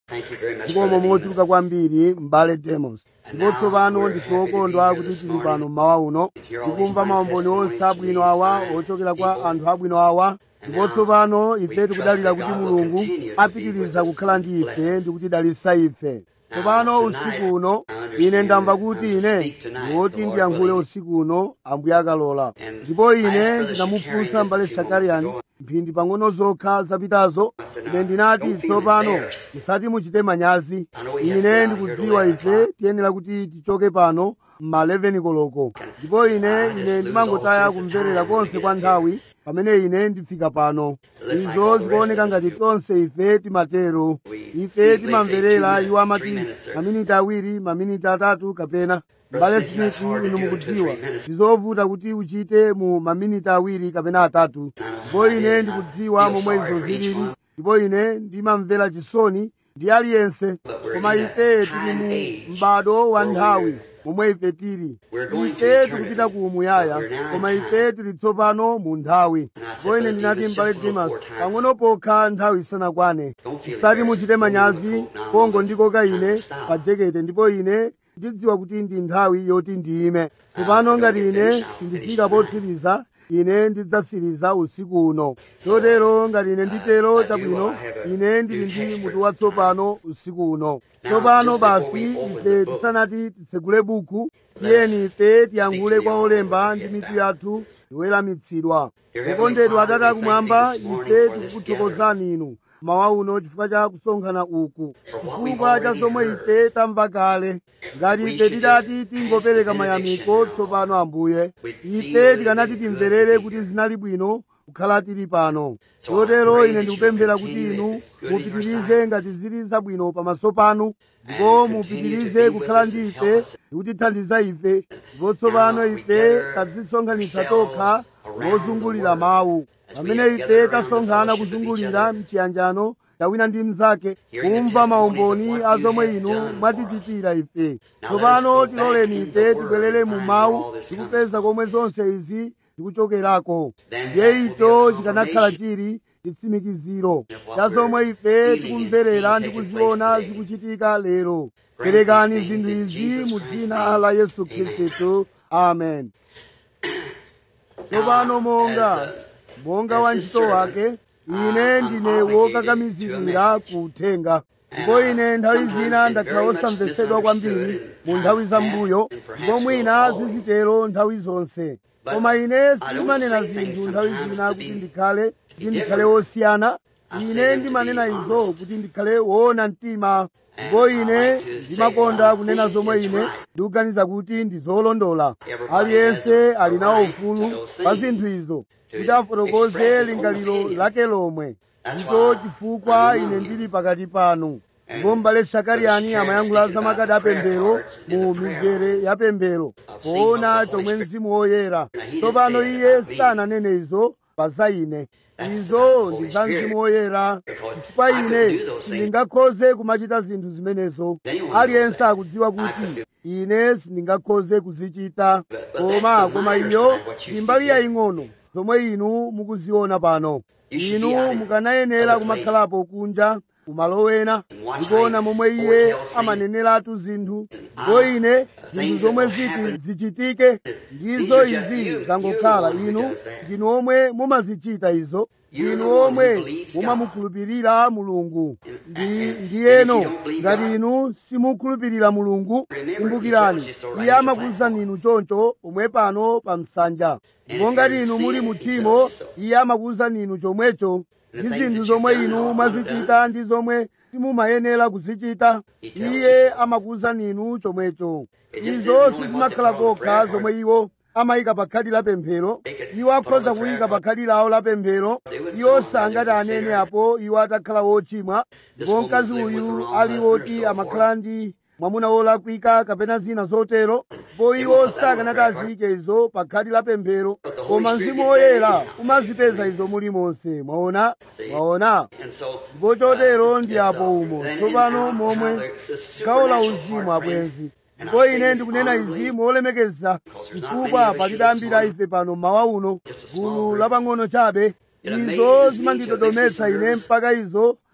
Thank you very much, zikomo Brother mochuluka Demas. kwambiri m'bale demos ndipo tsopano ndife okondwa kuti tili pano mmawa uno tikumva maumboni onse abwino awa ochokera kwa anthu abwino awa ndipo tsopano ife tikudalira kuti mulungu apitiriza kukhala ndi ife ndi kutidalitsa ife tsopano usiku uno ine ndamva kuti ine ndiwoti ndiyankhule usiku uno ambuye akalola ndipo ine ndinamufunsa m'bale shakariyani mphindi pang'ono zokha zapitazo ine ndinati tsopano musati muchite manyazi ine ndikudziwa ife tiyenera kuti tichoke pano ma 11 koloko ndipo ine ine ndimangotaya kumverera konse kwa nthawi pamene ine ndifika pano izo zikuoneka ngati tonse ife timatero ife timamverera iwo amati maminiti awiri maminiti atatu kapena mbale smith inu mukudziwa ndizovuta kuti uchite mu maminiti awiri kapena atatu ndipo ine ndikudziwa momwe izo zilili ndipo ine ndimamvera chisoni ndi aliyense koma ife tili mu m'bado wa nthawi momwe ife tili ife tikupita ku umuyaya koma ife tili tsopano mu nthawi ndipo ine ndinati m'bale dimas pang'ono pokha nthawi isanakwane musati muchite manyazi pongo ndikoka ine pa jekete ndipo ine ndidziwa kuti ndi nthawi yoti ndiyime tsopano ngati ine sindifika potsiriza ine ndidzasiriza usiku uno chotero ngati ine nditero chabwino ine ndili ndi mutu watsopano usiku uno tsopano basi ife tisanati titsegule buku tiyeni ife tiyankhule kwa olemba ndi mitu yathu iweramitsidwa okondedwa atate akumwamba ife tikukuthokozani inu mawa uno chifukwa cha kusonkhana uku chifukwa cha zomwe ife tamva kale ngati ife tidati tingopereka mayamiko tsopano ambuye ife tikanati timverere kuti zinali bwino kukhala tili pano chotero ine ndikupemphera kuti inu mupitirize ngati zili zabwino pamaso panu ndipo mupitirize kukhala ndi ife ndikutithandiza ife ndipo tsopano ife tadzisonkhanitsa tokha mozungulira mawu pamene ife tasonkhana kuzungulira mchiyanjano tawina ndi mnzake kumva maumboni a zomwe inu mwatichitira ife tsopano tiloleni ife tibwerere mu mawu tikupeza komwe zonse izi zikuchokerako ndiye icho chikanakhala chili chitsimikiziro cha zomwe ife tikumverera ndi kuziona zikuchitika lero perekani zinthu izi mu dzina la yesu khristu amen tsopano monga monga wa ntchito wake ine ndine wokakamizikira kuthenga ndipo ine nthawi zina ndakhala wosamvetsedwa kwambiri mu nthawi zambuyo ndipo mwina zizitero nthawi zonse koma ine sindimanena zinthu nthawi zina kuti ndikhale kuti ndikhale wosiyana ine ndimanena izo kuti ndikhale woona mtima ndipo ine ndimakonda kunena zomwe ine ndikuganiza kuti ndi zolondola aliyense ali nawo ufulu pa zinthu izo kuti afotokoze lingaliro lake lomwe ndicho chifukwa ine ndili pakati panu ndipo m'bale shakariyani amayankhula za makadi apemphero mu mizere ya pemphero poona chomwe mzimu woyera tsopano iye sananene izo pa za ine izo ndi za mzimu woyera chifukwa ine sindingakhoze kumachita zinthu zimenezo aliyense akudziwa kuti ine sindingakhoze kuzichita koma koma iyo ndi mbali yaying'ono zomwe inu mukuziona pano inu mukanayenera kumakhalapo kunja kumalo ena ndikuona momwe iye amaneneratu zinthu ndipo ine zinthu zomwe ziti zichitike ndizo izi zangokhala inu ndinu omwe mumazichita izo ndinu omwe mumamukhulupirira mulungu ndi ndiyeno ngati inu simukhulupirira mulungu kumbukirani iye amakuwuzani inu choncho omwe pano pa msanja ndipo ngati inu muli mu tchimo iye amakuwuzani inu chomwecho ndi zinthu zomwe inu mwazichita ndi zomwe simumayenera kuzichita iye amakuwuzani inu chomwecho izo sizimakhala kokha zomwe iwo amayika pa khadi la pemphero iwo akhoza kuyika pa khadi lawo la pemphero iwo sangati anene apo iwo atakhala wochimwa ndipo mkazi uyu ali woti amakhala ndi mwamuna wolakwika kapena zina zotero ndipo iwo sakanati aziyike izo pa khadi la pemphero koma mzimu woyera umazipeza izo mulimonse mwaona mwaona ndipo chotero ndi apo umo tsopano momwe gawo la uzimu abwenzi ndipo ine ndikunena izi molemekeza chifukwa palibe ambiri a ife pano mmawa uno gulu lapang'ono chabe izo zimandidodometsa ine mpaka izo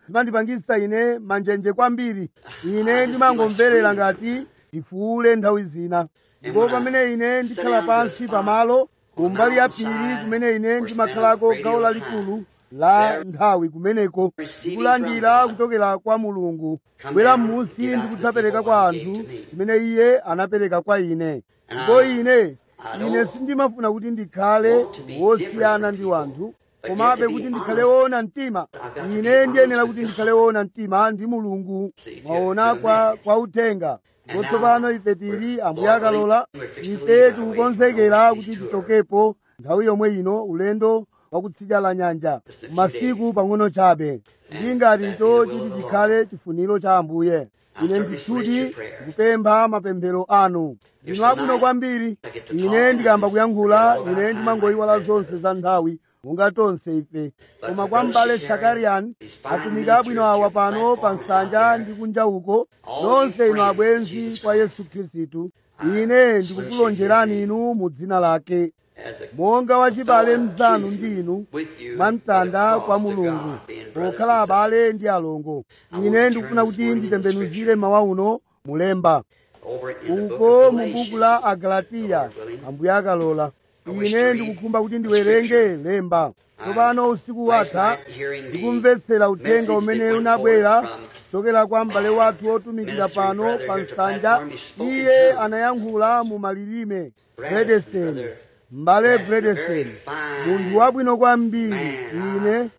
zimandipangisa ine manjenje kwambiri ine ndimangomverera ngati ndifuule nthawi zina ndipo pamene ine ndikhala pansi pamalo kumbali ya phiri kumene ine ndimakhalako gawo lalikulu la nthawi kumeneko ndikulandira kuchokera kwa mulungu kubwera m'munsi ndikudzapereka kwa anthu kumene iye anapereka kwa ine ndipo ine ine sindimafuna kuti ndikhale wosiyana ndi wanthu komabe kuti ndikhale woona mtima ine ndiyenera kuti ndikhale woona mtima ndi mulungu mwaona kwa, kwa uthenga ndipo tsopano ife tili ambuye akalola ife tikukonzekera kuti tichokepo nthawi yomwe ino ulendo wakutsidya la nyanja masiku pang'ono chabe ndi ngati icho chiti chikhale chifuniro cha ambuye ine ndithuti ndikupempha mapemphero anu ndinu abwino kwambiri ine ndikamba kuyankhula ine ndimangoyiwala zonse za nthawi monga tonse ife koma kwa m'bale shakariyani atumiki abwino awa pano pa nsanja ndi kunja uko nonse inu abwenzi kwa yesu khristu ine ndikukulonjerani inu mu dzina lake monga wachibale mnzanu ndi inu mwamtanda kwa mulungu pokhala abale ndi alongo ine ndikufuna kuti nditembenuzire mawa uno mulemba uko mu buku la agalatiya ambuye akalola ine ndikukhumba kuti ndiwerenge lemba tsopano usiku watha ndikumvetsera uthenga umene unabwera kuchokera kwa m'bale wathu wotumikira pano pa nsanja iye anayankhula mu malilime bredeseni m'bale bredeseni munthu wabwino kwambiri ine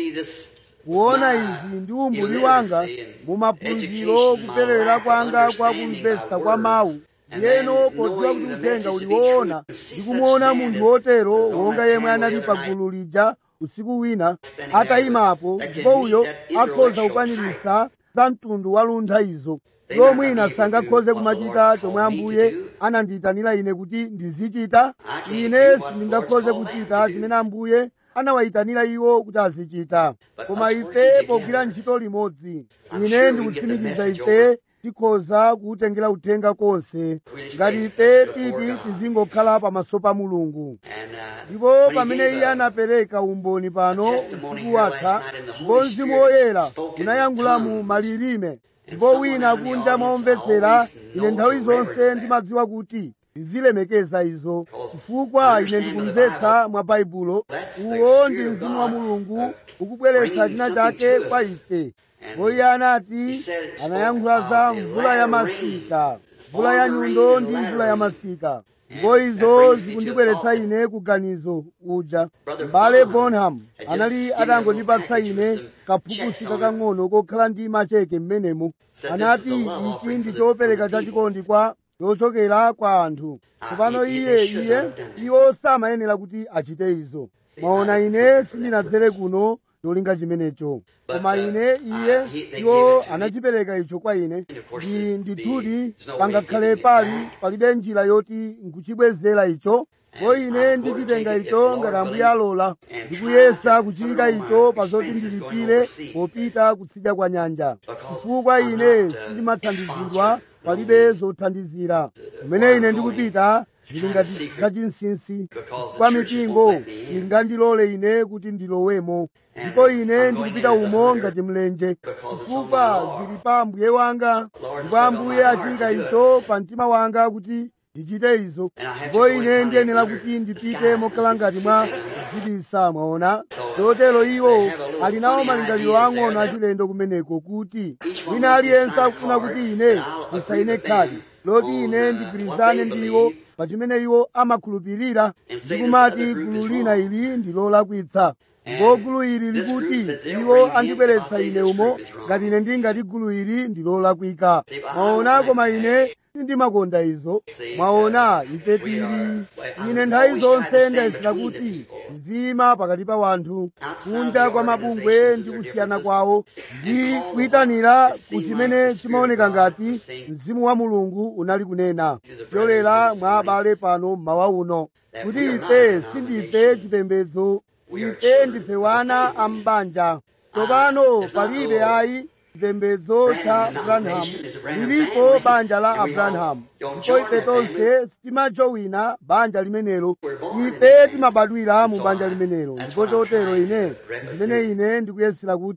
kuona izi ndi umbuli wanga mu maphunziro kuperera kwanga kwa kumvetsa kwa mawu yeno podziwa kuti uthenga uli woona ndikumuona munthu wotero wonga yemwe anali pa gulu lija usiku wina atayimapo ndipo uyo akhoza kukwanirisa za mtundu wa luntha izo lomwina sangakhoze kumachita chomwe ambuye anandiyitanira ine kuti ndizichita ine sindingakhoze kuchita chimene ambuye anawayitanira iwo kuti azichita koma ife pogwira ntchito limodzi ine ndikutsimikiza ife tikhoza kuwutengera uthenga konse ngati ife titi tizingokhala pamaso pa mulungu ndipo pamene iye anapereka umboni pano usiku watha ndipo mzimu woyera unayankhula mu malilime ndipo wina kunja mwaomvetsera ine nthawi zonse ndimadziwa kuti ndizilemekeza izo chifukwa ine ndikumvetsa mwa baibulo uwo ndi mzimu wa mulungu ukubweretsa china chake kwa ife iye anati anayankhula za mvula ya masika mvula ya nyundo ndi mvula ya masika ndipo izo zikundibweretsa ine kuganizo uja m'bale bonham anali atangondipatsa ine kaphukusi kakang'ono kokhala ndi macheke m'menemo anati ichi ndi chopereka chachikondi kwa yochokera kwa anthu tsopano iye iye iwo samayenera kuti achite izo mwaona ine sindinadzere kuno cholinga chimenecho koma ine iye iwo anachipereka icho kwa ine ndi ndithudi pangakhale pali palibe njira yoti nkuchibwezera icho ko ine ndichitenga icho ngati ambuye alola ndikuyesa kuchiyika icho pa zoti ndilipire popita kutsidya kwa nyanja chifukwa ine sindimathandizidwa palibe zothandizira kumene ine ndikupita ndili ngati kachinsinsi kwa mipingo ingandilole ine kuti ndilowemo ndipo ine ndikupita umo ngati mlenje chifukwa zili pa ambuye wanga ndipo ambuye achiyika icho pa mtima wanga kuti ndichite izo ndipo ine ndiyenera kuti ndipite mokhala ngati mwa kudzibisa mwaona chotero iwo ali nawo malingaliro ang'ono achilendo kumeneko kuti wina aliyense akufuna kuti ine ndisaine khadi loti ine ndigwirizane ndi iwo pa chimene iwo amakhulupirira ndikumati gulu lina ili ndi lolakwitsa ndipo gulu ili likuti iwo andibweretsa ine umo ngati ine ndingati gulu ili ndi lolakwika mwaona koma ine sindimakonda izo mwaona ife tili ine nthawi zonse ndayesera kuti ndizima pakati pa wanthu kunja kwa mabungwe ndi kusiyana kwawo ndi kuyitanira ku chimene chimaoneka ngati mzimu wa mulungu unali kunena yolera mwa abale pano mmawa uno kuti ife sindife chipembedzo ife ndife wana a mbanja tsopano palibe ayi chipembedzo cha abrahamu lilipo banja la abrahamu ndipo ife tonse sitimajowina banja limenelo ife timabadwira mu banja limenelo ndipo chotero ine zimene ine ndikuyesera kuti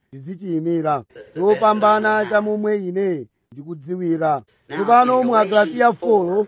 ndizichiyimira chopambana cha momwe ine ndikudziwira tsopano mu agalatiya 4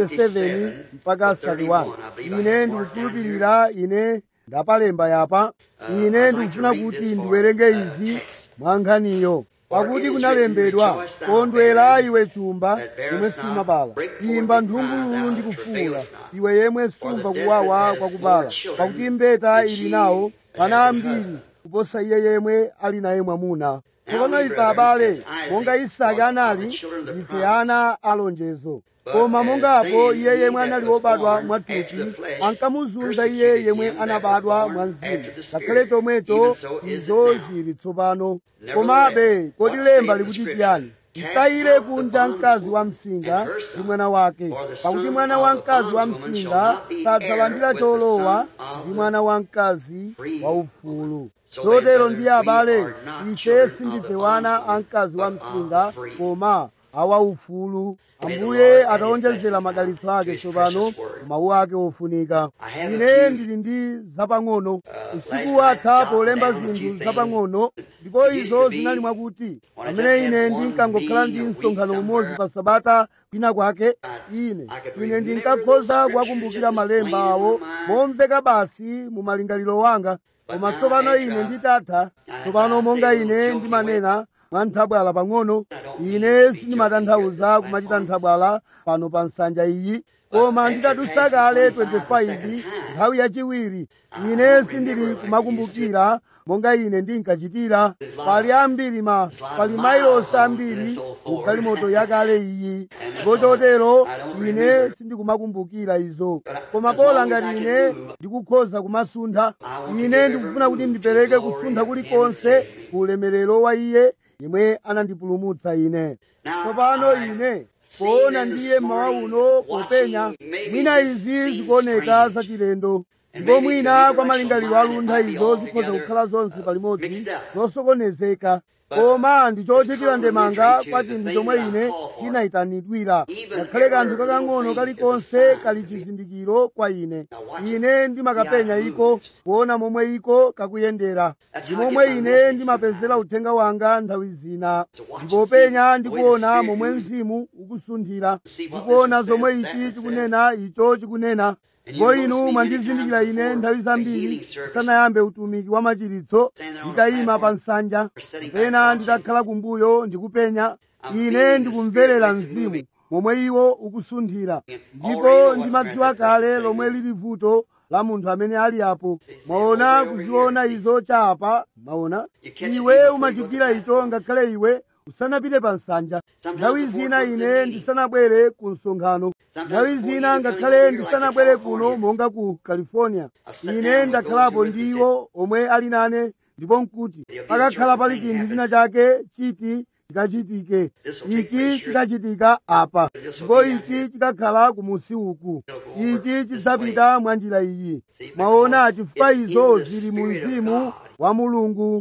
27 mpaka 31 ine ndikukhulupirira ine ndapalemba yapa ine ndikufuna kuti ndiwerenge izi mwa nkhaniyo pakuti kunalembedwa kondwera iwe chumba yemwe sumabala imba nthungululu ndi kufuula iwe yemwe sumva kuwawa kwakubala pakuti mbeta ili nawo ana ambiri kuposa iye yemwe ali naye mwamuna tsopano ife abale monga isake anali ife ana alonjezo koma mongapo iye yemwe anali wobadwa mwathupi ankamuzunza iye yemwe anabadwa mwa mzimu ngakhale chomwecho izo zili tsopano komabe kodi lemba likuti chiyani msayire kunja mkazi wa msinga ndi mwana wake pakuti mwana wa mkazi wa msinga sadzalandira cholowa ndi mwana wa mkazi wa ufulu chotero ndiye abale ife sindife wana a mkazi wa msinga koma awa ufulu ambuye ataonjezera madalitso ake tsopano mawu ake ofunika ine ndili ndi zapang'ono usiku watha polemba zinthu zapang'ono ndipo izo zinali mwakuti pamene ine ndinkangokhala ndi msonkhano umodzi pa sabata kwina kwake ine ine ndinkakhoza kuwakumbukira malemba awo momveka basi mu malingaliro wanga koma tsopano ine nditatha tsopano monga ine ndimanena mwa nthabwala pang'ono ine sindimatanthauza kumachita nthabwala pano pa nsanja iyi koma nditadusa kale 25 nthawi yachiwiri ine sindili kumakumbukira monga ine ndinkachitira pali ambiri ma pali mailosi ambiri mu galimoto yakale iyi ndipo chotero ine sindikumakumbukira izo koma pola ngati ine ndikukhoza kumasuntha ine ndikufuna kuti ndipereke kusuntha kulikonse ku ulemerero wa iye yemwe anandipulumutsa ine tsopano ine poona ndiye mmawa uno popenya mwina izi zikuoneka zachilendo ndipo mwina kwa malingaliro aluntha izo zikhoza kukhala zonse palimodzi zosokonezeka koma ndichochitira ndemanga kwa chinthu chomwe ine ndinayitanidwira ngakhale kanthu kakang'ono kalikonse kali chizindikiro kwa ine ine ndimakapenya iko kuona momwe iko kakuyendera ndi momwe ine ndimapezera uthenga wanga nthawi zina ndipopenya ndikuona momwe mzimu ukusunthira ndikuona zomwe ichi chikunena icho chikunena ndipo inu mwandizindikira ine nthawi zambiri sanayambe utumiki wa machiritso nditayima pa nsanja kapena nditakhala kumbuyo ndikupenya ine ndikumverera mzimu momwe iwo ukusunthira ndipo ndimadziwa kale lomwe lili vuto la munthu amene ali apo mwaona kuziona izo chapa mwaona iwe umachitira icho ngakhale iwe usanapite pa nsanja nthawi zina ine ndisanabwere ku msonkhano nthawi zina ngakhale ndisanabwere kuno monga ku california ine ndakhalapo ndi iwo omwe ali nane ndipo nkuti pakakhala pali chinthu china chake chiti chikachitike ichi chikachitika apa ndipo ichi chikakhala kumusi uku ichi chidzapita mwa njira iyi mwaona chifukwa izo zili mu mzimu wa mulungu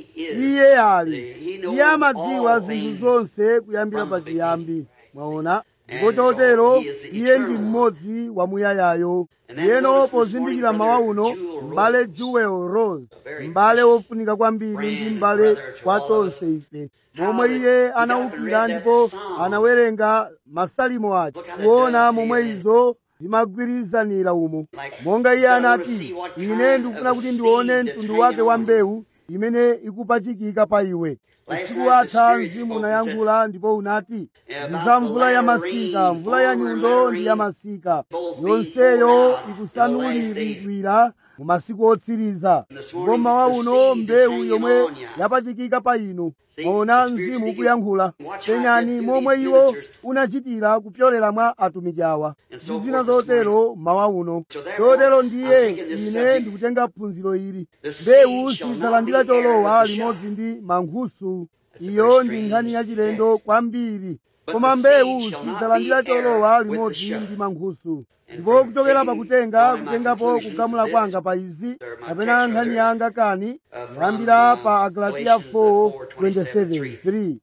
iye ali iye amadziwa zinthu zonse kuyambira pachiyambi mwaona ndipo chotero iye ndi mmodzi wamuyayayo yeno pozindikira mawa uno m'bale jewel rose m'bale wofunika kwambiri ndi m'bale kwa tonse ife momwe iye anawukira ndipo anawerenga masalimo ake kuona momwe izo zimagwirizanira umo monga iye anati ine ndikufuna kuti ndione mtundu wake wa mbewu imene ikupachikika pa iwe usiku watha mzimu unayankhula ndipo unati ndi za mvula ya masika mvula ya nyundo ndi ya masika yonseyo ikusanuliridwira mu masiku otsiriza ndipo mawa uno mbewu yomwe yapachikika pa inu mwaona mzimu ukuyankhula penyani momwe iwo unachitira kupyolera mwa atumiki awa ndi zina zotero mawa uno chotero ndiye ine ndikutenga phunziro ili mbewu sizidzalandira cholowa limodzi ndi mankhusu iyo ndi nkhani yachilendo kwambiri koma mbewu sizidzalandira cholowa limodzi ndi mankhusu ndipo kuchokera pakutenga kutengapo kugamula kwanga pa izi kapena nkhani yanga kani kuyambira pa agalatiya 4:27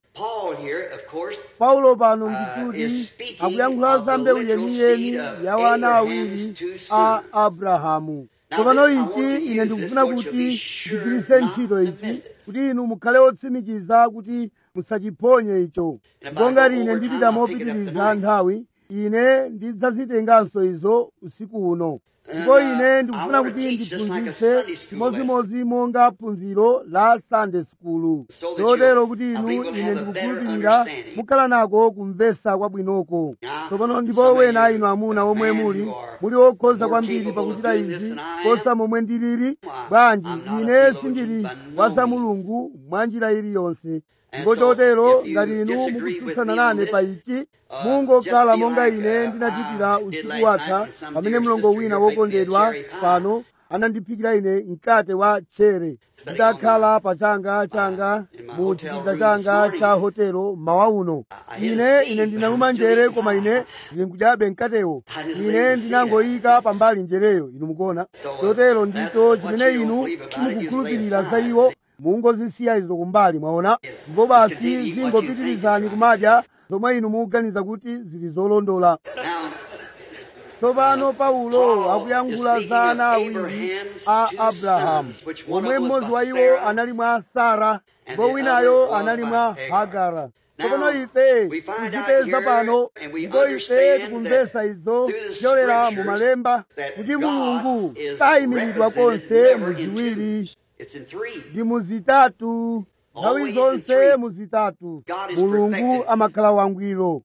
paulo pano ndikuti akuyankhula za mbewu yeniyeni ya wana awiri a abrahamu tsopano ichi ine ndikufuna kuti ndigwiritse ntchito ichi kuti inu mukhale otsimikiza kuti musachiphonye icho ndipo ngati ine ndipita mopitiriza nthawi ine ndidzazitenganso izo usiku uno ndipo ine ndikufuna kuti ndiphunzitse chimodzimodzi monga phunziro la sunday school chotero kuti inu ine ndikukhulupirira mukhala nako kumvesa kwabwinoko tsopano ndipo wena inu amuna omwe muli muli okhoza kwambiri pakuchita izi kosa momwe ndilili bwanji ine sindili wa za mulungu mwa njira iliyonse ndipo chotero ngati inu mukutsutsana nane pa ichi mungokhala monga ine ndinachitira usiku watha pamene mlongo wina wokondedwa pano anandiphikira ine mkate wa chere ndidakhala pa changa changa mu chipinda changa cha hotelo mawa uno ine ine ndinaluma njere koma ine ndikudyabe mkatewo ine ndinangoyika pambali njereyo inu mukuona chotero ndicho chimene inu simukukhulupirira za iwo mungozisiya izo kumbali mwaona ndipo basi zingopitirizani kumadya zomwe inu mukuganiza kuti zili zolondola tsopano paulo akuyankhula za ana awiri a abrahamu omwe mmodzi wa iwo anali mwa sara ndipo winayo anali mwa hagara tsopano ife tikupeza pano ndipo ife tikumvesa izo kuchokera mu malemba kuti mulungu sayimiridwa konse mu ziwiri ndi muzitatu nthawi zonse muzitatu mulungu amakhala wangwiro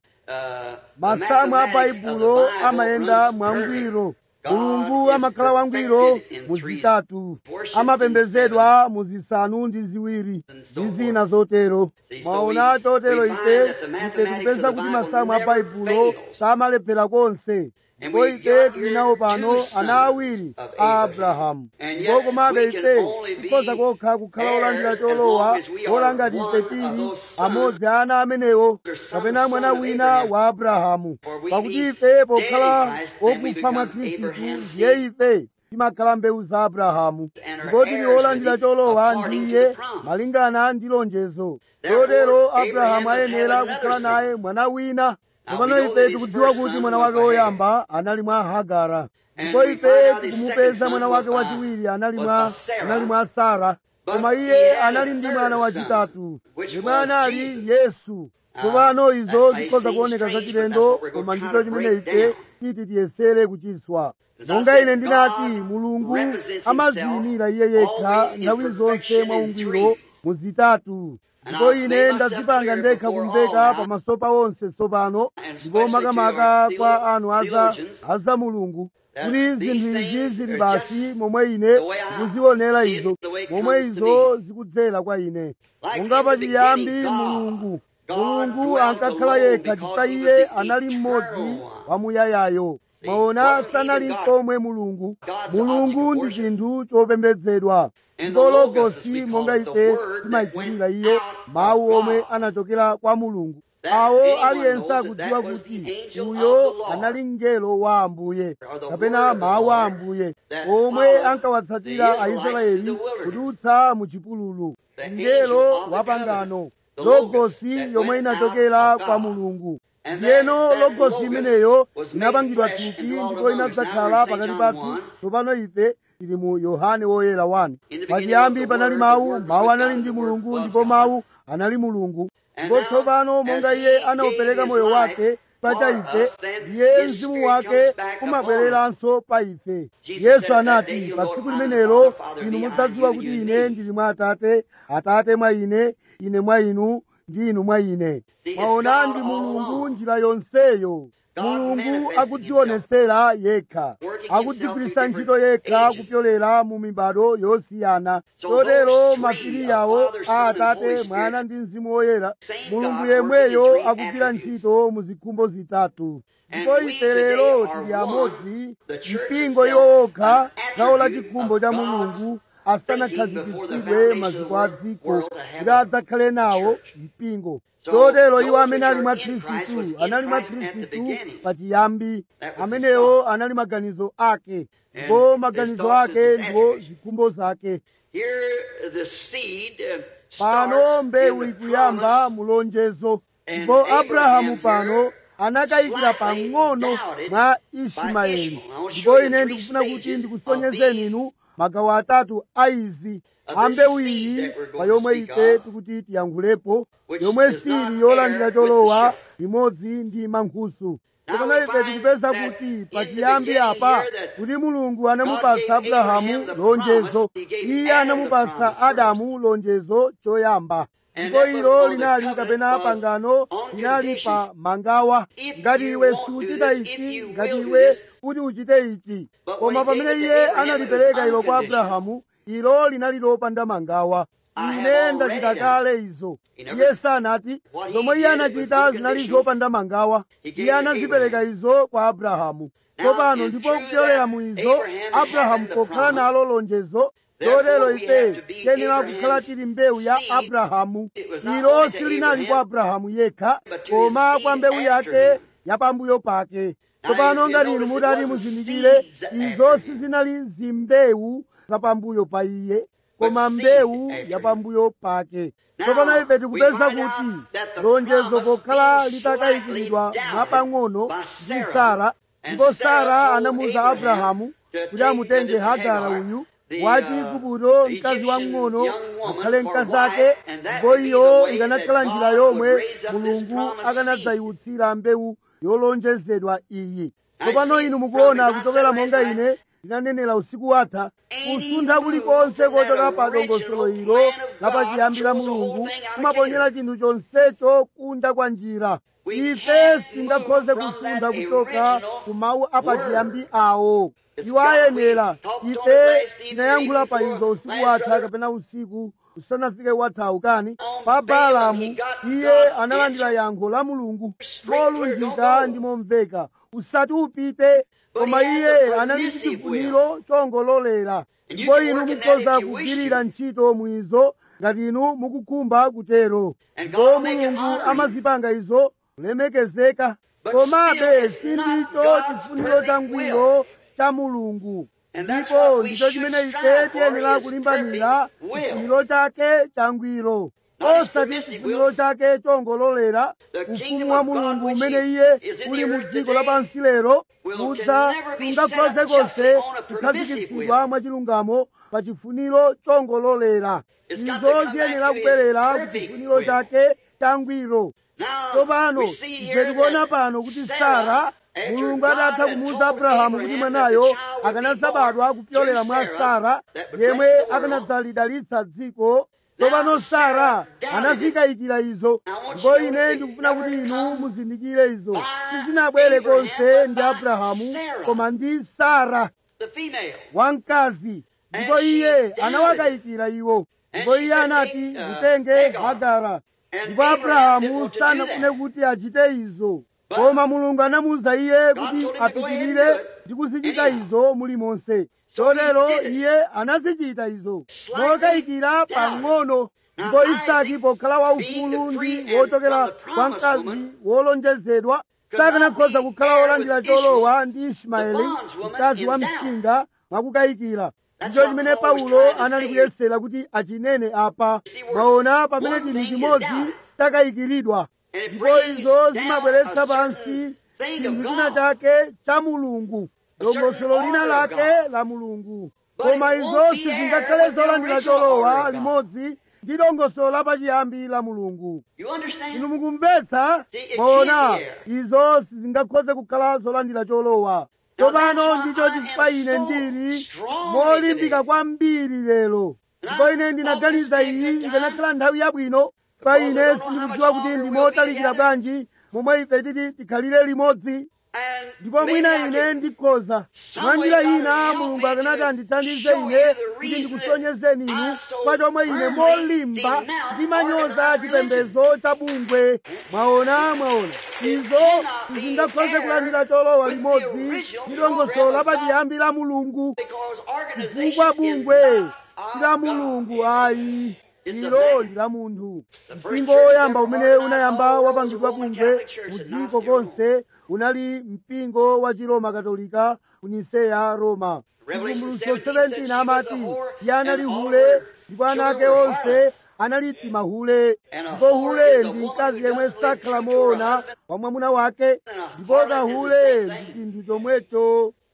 masamu a baibulo amayenda mwangwiro mulungu amakhala wangwiro muzitatu amapembezedwa muzisanu ndi ziwiri ndi zina zotero mwaona chotero ife ife tikupeza kuti masamu a baibulo samalephera konse ndipo ife tili nawo pano ana awiri a abrahamu ndipo komabe ife tikhoza kokha kukhala olandira cholowa ola ngati ife tili amodzi a ana amenewo kapena mwana wina wa abrahamu pakuti ife pokhala okufa mwa khristu ndiye ife timakhala mbewu za abrahamu ndipo tili olandira cholowa ndiye malingana ndi lonjezo chotero abrahamu ayenera kukhala naye mwana wina tsopano ife tikudziwa kuti mwana wake woyamba anali mwa hagara ndipo ife tikumupeza mwana wake wachiwiri anali mwa anali mwa sara koma iye anali ndi mwana wachitatu yemwe anali yesu tsopano izo zikhoza kuoneka zachilendo koma ndicho chimene ife titi tiyesere kuchiswa monga ine ndinati mulungu amaziyimira iye yekha nthawi zonse mwaungwiro muzitatu ndipo ine ndazipanga ndekha kumveka pamaso pa onse tsopano ndipo makamaka kwa anu aza aza mulungu kuti zinthu izi zili basi momwe ine ndikuzionera izo momwe izo zikudzera kwa ine monga pachiyambi mulungu mulungu ankakhala yekha chifukwa iye anali mmodzi wamuyayayo mwaona sanali komwe mulungu mulungu ndi chinthu chopembedzedwa ndipo logosi monga ife timayichitira iyo mawu omwe anachokera kwa mulungu awo aliyense akudziwa kuti uyo anali mngelo wa ambuye kapena mawu a ambuye omwe ankawatsatira aisraeli kudutsa mu chipululu mngelo wa pangano logosi yomwe inachokera kwa mulungu ndiyeno logosi imeneyo inapangidwa thupi ndipo inadzakhala pakati pathu tsopano ife tili mu yohane woyera 1 pachiyambi panali mawu mawu anali ndi mulungu ndipo mawu anali mulungu ndipo tsopano monga iye anaupereka moyo wake pa ife ndiye mzimu wake umabwereranso pa ife yesu anati pa tsiku limenelo inu mudzadziwa kuti ine ndili mwa atate atate mwa ine ine mwa inu ndi inu mwa ine mwaona ndi mulungu njira yonseyo mulungu akudzionetsera yekha akudzigwiritsa ntchito yekha kupyolera mu mibado yosiyana chotero mafiliyawo a atate mwana ndi mzimu woyera mulungu yemweyo akugwira ntchito mu zikhumbo zitatu ndipo ife lero tili amodzi mpingo iwo wokha gawo la chikhumbo cha mulungu asanakhazikitsidwe maziko a dziko kuti adzakhale nawo mpingo chotero iwo amene ali mwa khristu anali mwa khristu pachiyambi amenewo anali maganizo ake ndipo maganizo ake ndiwo zikhumbo zake pano mbewu ikuyamba mulonjezo ndipo abrahamu pano anakayikira pang'ono mwa ismaeli ndipo ine ndikufuna kuti ndikusonyezeni inu magawo atatu a izi ambewu iyi pa yomwe ife tikuti tiyankhulepo yomwe sili yolandira cholowa limodzi ndi mankhusu tsopano ife tikupeza kuti pachiyambi apa kuti mulungu anamupasa abrahamu lonjezo iye anamupasa adamu lonjezo choyamba ndipo ilo linali kapena pangano linali pa mangawa ngati iwe suchita ichi ngati iwe kuti uchite ichi koma pamene iye analipereka ilo kwa abrahamu ilo linali lopanda mangawa ine ndachita kale izo iye sanati zomwe iye anachita zinali zopanda mangawa iye anazipereka izo kwa abrahamu tsopano ndipo kupyolera mu izo abrahamu pokhala nalo lonjezo lotero ife tiyenera kukhala tili mbewu ya abrahamu ilo silinali kwa abrahamu yekha koma kwa mbewu yake yapambuyo pake tsopano ngati inu mutati muzindikire izo sizinali zimbewu zapambuyo pa iye koma mbewu yapambuyo pake tsopano ife tikupeza kuti lonjezo pokhala litakayikiridwa mwapang'ono ndi sara ndipo sara anamuwuza abrahamu kuti amutenge hagara uyu wa chiigupto mkazi wamng'ono akhale mkazi ake ndipo iyo ikanakhala njira yomwe mulungu akanadzayiwutsira mbewu yolonjezedwa iyi tsopano inu mukuona kuchokera monga ine ndinanenera usiku watha kusuntha kulikonse kochoka pa dongosolo ilo lapachiyambi la mulungu kumaponyera chinthu chonsecho kunja kwa njira ife sitingakhoze kusuntha kuchoka ku mawu apachiyambi awo iwo ayenera ife tinayankhula pa izo usiku watha kapena usiku usanafike wathawu kani pa balamu iye analandira yankho la mulungu molunjika ndi momveka usati upite koma iye anali ndi chifuniro chongololera ndipo inu mukhoza kugwirira ntchito mwizo ngati inu mukukhumba kutero ndipo mulungu amazipanga izo kulemekezeka komabe sindicho chifuniro changwiro cha mulungu ndipo ndicho chimene ife tiyenera kulimbanira chifuniro chake changwiro osati chifuniro chake chongololera ufumu wa mulungu umene iye uli mu dziko lapansi lero kudza sungakhoze konse kukhazikitsidwa mwachilungamo pa chifuniro chongololera izo ziyenera kubwerera ku chifuniro chake changwiro tsopano ife tikuona pano kuti sara mulungu adatha kumuwuza abrahamu kuti mwanayo akanadzabadwa kupyolera mwa sara yemwe akanadzalidalitsa dziko tsopano sara anazikayikira izo ndipo ine ndikufuna kuti inu muzindikire izo sizinabwere konse ndi abrahamu koma ndi sara wamkazi ndipo iye anawakayikira iwo ndipo iye anati mutenge hagara ndipo abrahamu sanafune kuti achite izo koma mulungu anamuwuza iye kuti apitirire ndi kuzichita izo mulimonse chotero iye anazichita izo mokayikira pang'ono ndipo isaki pokhala waufulu ndi wochokera kwa mkazi wolonjezedwa sakanakhoza kukhala wolandira cholowa ndi ismaeli mkazi wa msinga mwakukayikira ndicho chimene paulo anali kuyesera kuti achinene apa mwaona pamene chinthu chimodzi chakayikiridwa ndipo izo zimabweretsa pansi chinthu china chake cha mulungu dongosolo lina lake la mulungu koma izo sizingakhale zolandira cholowa limodzi ndi dongosolo lapachiyambi la mulungu inu mukumvetsa mwaona izo sizingakhoze kukhala zolandira cholowa tsopano ndicho chifukwa ine ndili molimbika kwambiri lero ndipo ine ndinaganiza iyi ikanakhala nthawi yabwino pa ine sindikudziwa kuti ndimotalikira bwanji momwe ife titi tikhalire limodzi ndipo mwina ine ndikhoza mwa njira ina mulungu akanati andithandize ine kuti ndikusonyezeni inu kwa chomwe ine molimba ndimanyoza chipembedzo cha bungwe mwaona mwaona izo sizingakhoze kulandira cholowa limodzi ndi dongosolo lapachiyambi la mulungu chifukwa bungwe si la mulungu ayi ilo ndi la munthu mpingo woyamba umene unayamba wapangidwa bungwe mu dziko konse unali mpingo wa chiroma katolika ku niseya roma chivumbulutso 17 amati iye anali hule ndipo ana ake onse anali timahule ndipo hule ndi mkazi yemwe sakhala moona wa mwamuna wake ndipo kahule ndi chinthu chomwecho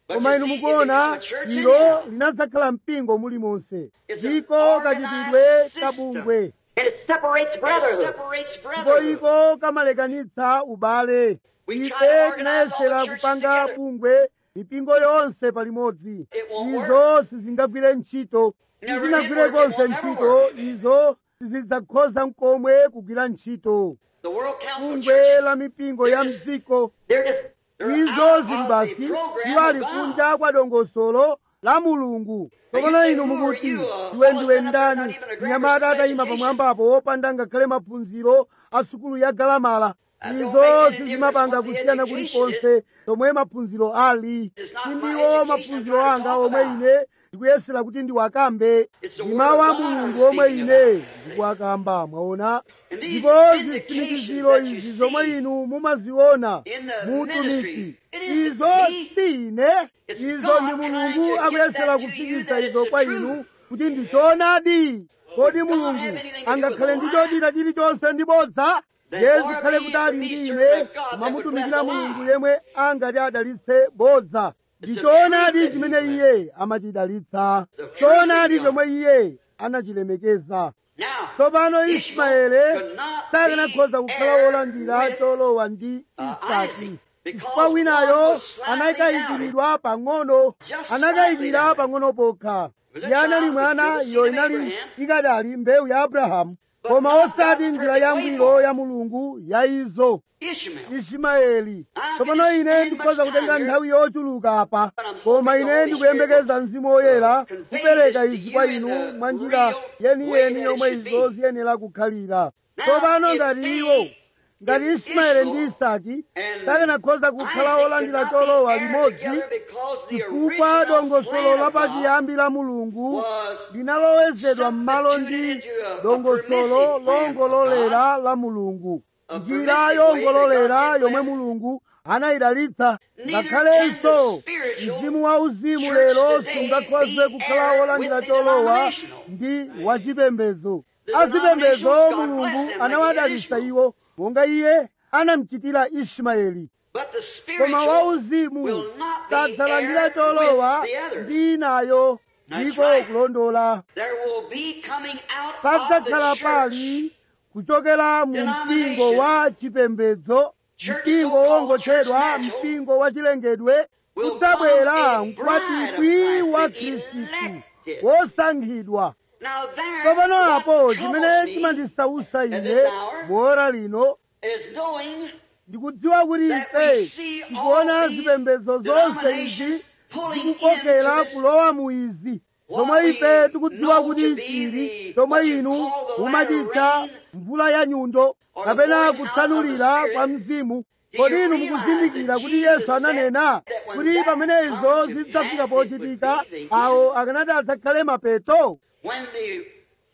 But koma you inu see, it mukuona become a church ilo anyhow. linadzakhala mpingo mulimonse It's an ndiko organized kachitidwe system. kabungwe And it separates It brotherhood. separates ndipo brotherhood. iko kamalekanitsa ubale We try ife to organize all the tinayesera churches kupanga together. bungwe mipingo yonse palimodzi It won't izo sizingagwire ntchito Never sizinagwire did work, it konse won't never ntchito work. izo sizidzakhoza mkomwe kugwira ntchito The World Council of bungwe Churches, la mipingo ya mdziko They're just they're izo out zili of basi the program iwo ali of God. kunja kwa dongosolo la mulungu tsopano say, inu who are mukuti you, uh, iwe fellow ndiwe stand up there, not ndani even a grammar mnyamata school atayima education? pamwambapo wopanda ngakhale maphunziro a sukulu ya galamala That don't izo make any sizimapanga difference what the kusiyana education kulikonse tomwe maphunziro ali It's not my sindiwo education maphunziro I'm trying to anga talk omwe about. ine ndikuyesera kuti ndiwakambe It's the ndi word mawu of a God I'm mulungu omwe speaking ine about. ndikuwakamba mwaona And these ndipo vindications zitsimikiziro that you izi zomwe see inu mumaziona in the mutumiki ministry, it isn't izo me. si ine It's izo God ndi trying mulungu to akuyesera get that to you kufikisa that izo it's kwa the inu truth. kuti ndichoonadi kodi God mulungu have anything to do angakhale with ndi the lie? chodita chilichonse ndi bodza Then ye far zikhale be it kutali from me, ndi servant ine of God, that would mamutumikira bless a mulungu lie. yemwe angati adalitse bodza It's the ndichoonadi truth that chimene he iye amachidalitsa The truth choonadi of God. chomwe iye anachilemekeza Now, tsopano Ishmael ismaele could not sakanakhoza be kukhala heir wolandira with, cholowa ndi uh, isaki Isaac, because chifukwa one winayo was slightly anakayikiridwa pang'ono Just anakayikira slightly pang'ono pokha Was a iye anali child, mwana was still the iyo seed of inali Abraham. ikadali mbewu ya abrahamu But koma not osati God's njira perfect yangwiro way. ya mulungu ya izo Ishmael. ismaeli I tsopano can ine spend ndikhoza much kutenga time here, nthawi yochuluka apa but I'm koma hoping the ine Holy ndikuyembekeza Spirit mzimu woyera will convey kupereka this to izi you kwa in inu the mwa njira real way yeniyeni that it yomwe should izo be. ziyenera kukhalira Now, tsopano if ngati they- iwo ngati if ismaeli ndi Ishmael isaki and sakanakhoza kukhala Isaac olandira could not cholowa be heir limodzi together because the chifukwa original dongosolo plan la of God pachiyambi la mulungu was linalowezedwa m'malo ndi substituted into a- a dongosolo permissive plan of longololera la mulungu A njira permissive way yongololera that God yomwe did mulungu anayidalitsa Neither ngakhalenso can the spiritual mzimu wa uzimu church lero today sungakhoze be kukhala heir wolandira with the cholowa denominational. ndi wachipembedzo The azipembedzo denominations, God mulungu bless them like anawadalitsa he did iwo monga iye anamuchitira ismaeli But the koma spiritual wauzimu will not be sadzalandira heir cholowa with the others. ndi inayo That's ndiko right. kulondola There will be coming out of padzakhala the church pali kuchokera mu Denomination. mpingo wa chipembedzo Church mpingo so-called wongotchedwa church natural mpingo wa chilengedwe will kudzabwera come a mkwatibwi bride of wa Christ, the khristu elected. wosankhidwa Now there, tsopano what apo troubles chimene me chimandisausa at ine this hour muora lino is knowing ndikudziwa kuti that ife we see all tikuona these zipembedzo zonse denominations izi pulling zikukokera into this kulowa mu izi what zomwe we ife tikudziwa know kuti to be chili the- chomwe what you inu call the mumachitcha latter rain, mvula ya nyundo or the kapena pouring out kutsanulira of the kwa Spirit. mzimu Do kodi you inu realize mukuzindikira that kuti Jesus yesu ananena said that when kuti that pamene izo comes to zidzafika pass, it pochitika would be the awo akanati adzakhale mapeto when the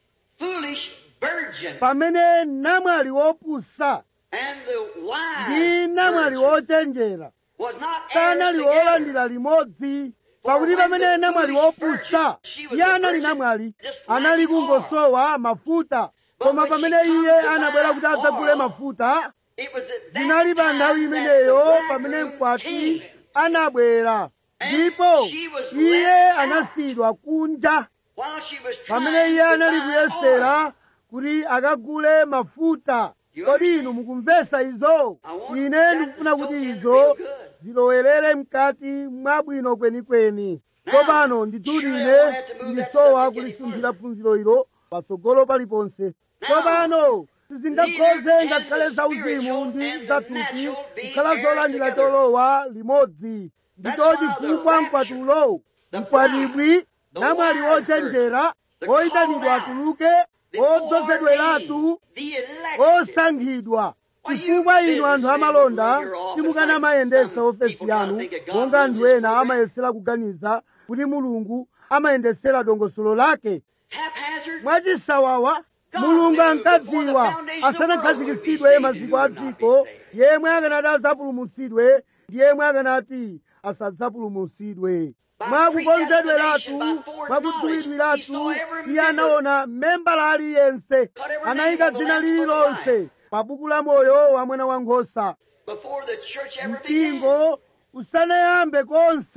foolish virgin pamene namwali wopusa and the ndi wise namwali virgin wochenjera was not heirs sanali together. wolandira limodzi pakuti pamene namwali wopusa iye anali namwali anali kungosowa mafuta koma pamene iye anabwera kuti adzagule mafuta It was at that zinali pa nthawi time that imeneyo the pamene bridegroom mkwati came. anabwera And ndipo she was iye left out. anasiyidwa kunja While she was pamene trying iye to anali buy oil. kuyesera kuti akagule mafuta You kodi understand? inu mukumvesa izo I want ine that ndikufuna to kuti soak in izo real good. zilowerere mkati mwabwino kwenikweni Now, tsopano nditudi surely I ine won't have to move that ndisowa subject any kulisunthira phunziro ilo patsogolo paliponse tsopano neither sizingakhoze can ngakhale the zauzimu spiritual ndi and the zathupi natural be kukhala heirs zolandira together. cholowa limodzi That's ndicho why the chifukwa rapture, mkwatulo the mkwatibwi bride, the namwali wise wochenjera the oyitanidwa called out, atuluke the odzozedweratu foreordained, the elected. osankhidwa Why, chifukwa you inu anthu businessmen amalonda run your office simukana like mayendetsa some ofesi people try to yanu think that God monga runs anthu his ena program. amayesera kuganiza kuti mulungu amayendetsera dongosolo lake Haphazard. mwachisawawa God mulungu knew ankadziwa before the foundation of the world asanakhazikitsidwe who would be maziko a saved and who dziko would not be saved. yemwe akanati adzapulumutsidwe ndi yemwe akanati asadzapulumutsidwe By mwakukonzedweratu predestination, by mwakudziwidwiratu foreknowledge, he saw every iye anaona membala aliyense every anayika name on the dzina Lamb's Book of lililonse pa buku la moyo wa mwana wankhosa Before the church ever began. mpingo usanayambe konse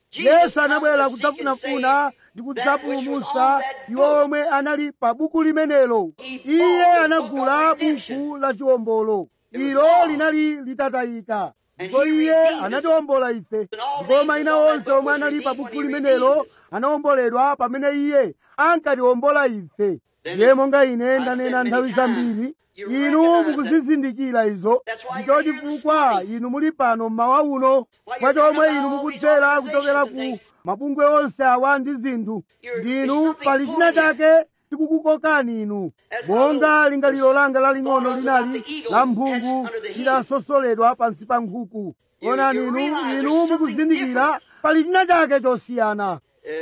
yesu anabwera kudzafunafuna ndi kudzapulumutsa iwo omwe anali pa buku limenelo iye anagula buku la chiwombolo ilo linali litatayika ndipo iye anatiwombola ife ndipo mayina onse omwe anali pa buku limenelo anawomboledwa pamene iye ankatiwombola ife ndiye monga ine ndanena nthawi zambiri inu mukuzizindikira izo ndicho chifukwa inu muli pano mmawa uno kwa chomwe inu mukudzera kuchokera ku mabungwe onse awa ndi zinthu ndinu pali china chake chikukukokani inu monga lingaliro langa laling'ono linali la mphungu lidasosoledwa pansi pa nkhuku onani inu inu mukuzindikira pali china chake chosiyana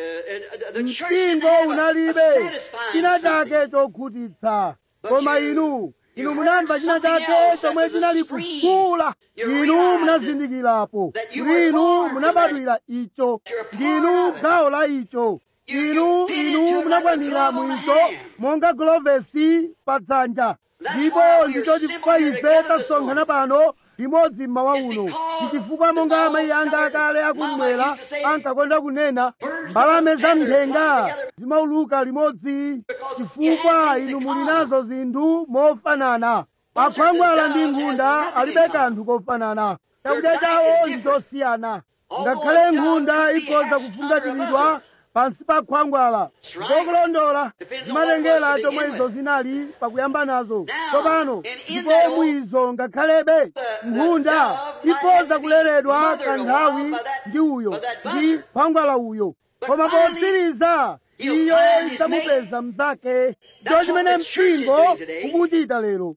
mpingo unalibe china chake chokhutitsa koma inu inu munamva china chake chomwe chinali kukula inu munazindikirapo kuti inu munabadwira icho ndinu gawo la icho inu inu munakwanira mwicho monga gulovesi pa dzanja ndipo ndicho chifukwa ife tasonkhana pano limodzi mmawa uno ndi chifukwa monga amayi anga akale akumwera ankakonda kunena mbalame za mthenga zimauluka limodzi chifukwa inu muli nazo zinthu mofanana akhwangwala ndi nkhunda alibe kanthu kofanana chakudya chawo ndi chosiyana ngakhale nkhunda ikhoza kufungatiridwa pansi pa khwangwala ngokulondola zimatengera chomwe izo zinali pakuyamba nazo tsopano ndipo mwizo ngakhalebe nkhunda ikhoza kuleredwa kanthawi ndi uyo ndi khwangwala uyo koma potsiriza iyo idzamupeza mnzake ndicho chimene mpingo ukuchita lero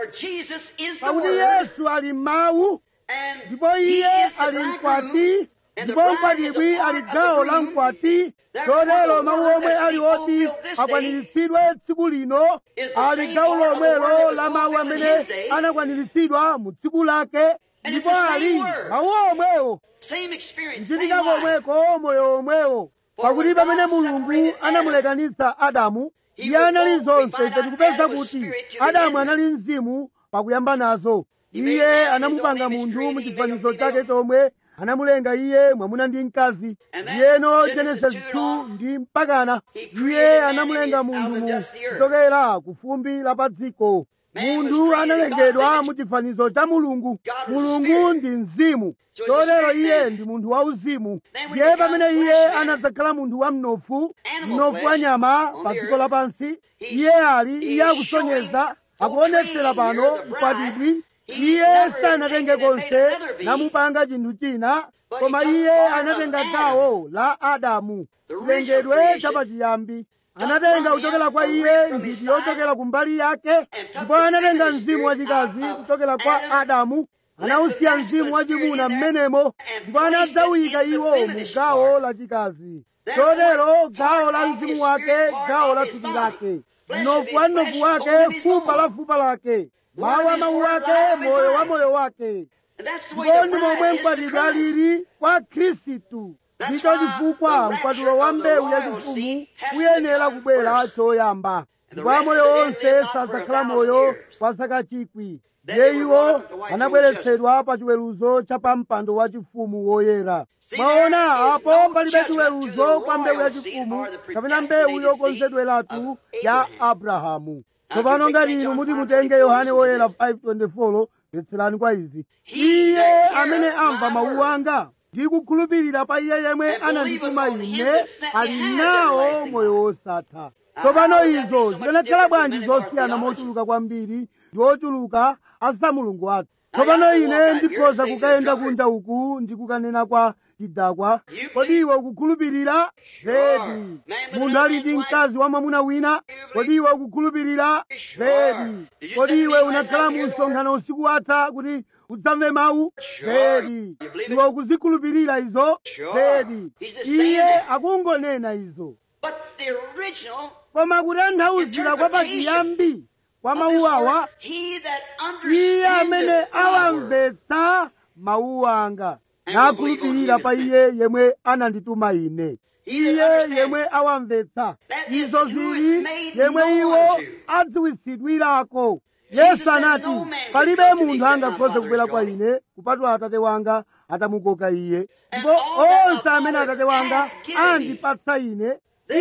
pakuti yesu ali mawu ndipo iye ali mkwati ndipo mkwatibwi ali gawo la mkwati chotero mawu omwe ali oti akwaniritsidwe tsiku lino ali gawo lomwelo la mawu amene anakwaniritsidwa mu tsiku lake ndipo ali mawu omwewo kuchitika komweko moyo omwewo pakuti pamene mulungu anamulekanitsa adamu iye anali zonse ife tikupeza kuti adamu anali mzimu pakuyamba nazo iye anamupanga munthu mu chifanizo chake chomwe anamulenga iye mwamuna ndi mkazi ndiyeno genesis 2 ndi mpakana iye anamulenga munthu mu kuchokera ku fumbi la pa dziko munthu analengedwa mu chifanizo cha mulungu mulungu ndi mzimu chotero iye ndi munthu wauzimu ndiye pamene iye anadzakhala munthu wa mnofu mnofu wa nyama pa dziko lapansi iye ali iye akusonyeza akuonetsera pano mkwatibwi iye sanatenge konse namupanga chinthu china koma iye anatenga gawo la adamu chilengedwe chapachiyambi anatenga kuchokera kwa iye nthiti yochokera kumbali yake ndipo anatenga mzimu wachikazi kuchokera kwa adamu anawusiya mzimu wachimuna m'menemo ndipo anadzawika iwo mu gawo lachikazi chotero gawo la mzimu wake gawo la thupi lake mnofu wa mnofu wake fupa la fupa lake mawu a mawu ake moyo wa moyo wake ndipo ndi momwe mkwatibwi alili kwa khristu ndicho chifukwa mkwatulo wa mbewu yachifumu uyenera kubwera choyamba ndipo amoyo onse sadzakhala moyo kwa zaka chikwi ndiye iwo anabweretsedwa pa chiweruzo cha pa mpando wa chifumu woyera mwaona apo palibe chiweruzo kwa mbewu yachifumu kapena mbewu yokonzedweratu ya abrahamu tsopano ngati inu muti mutenge yohane woyera 524 mvetserani kwa izi iye amene amva mawu anga ndi kukhulupirira pa iye yemwe anandituma ine ali nawo moyo wosatha tsopano izo zikanakhala bwanji zosiyana mochuluka kwambiri ndi ochuluka asa mulungu wathu tsopano ine ndikhoza kukayenda kunja uku ndi kukanena kwa chidakwa kodi iwe ukukhulupirira zedi munthu ali ndi mkazi wa mwamuna wina kodi iwe ukukhulupirira zedi kodi iwe unakhala mu msonkhano usiku watha kuti udzamve mawu zedi iwe ukuzikhulupirira izo zedi iye akungonena izo koma kutanthauzira kwa pachiyambi kwa mawu awa iye amene awamvetsa mawu anga nakhulupirira pa iye yemwe anandituma ine iye yemwe awamvetsa izo zili yemwe iwo adziwitsidwirako yesu anati palibe munthu angakhoze kubwera kwa ine kupatula atate wanga atamukoka iye ndipo onse amene atate wanga andipatsa ine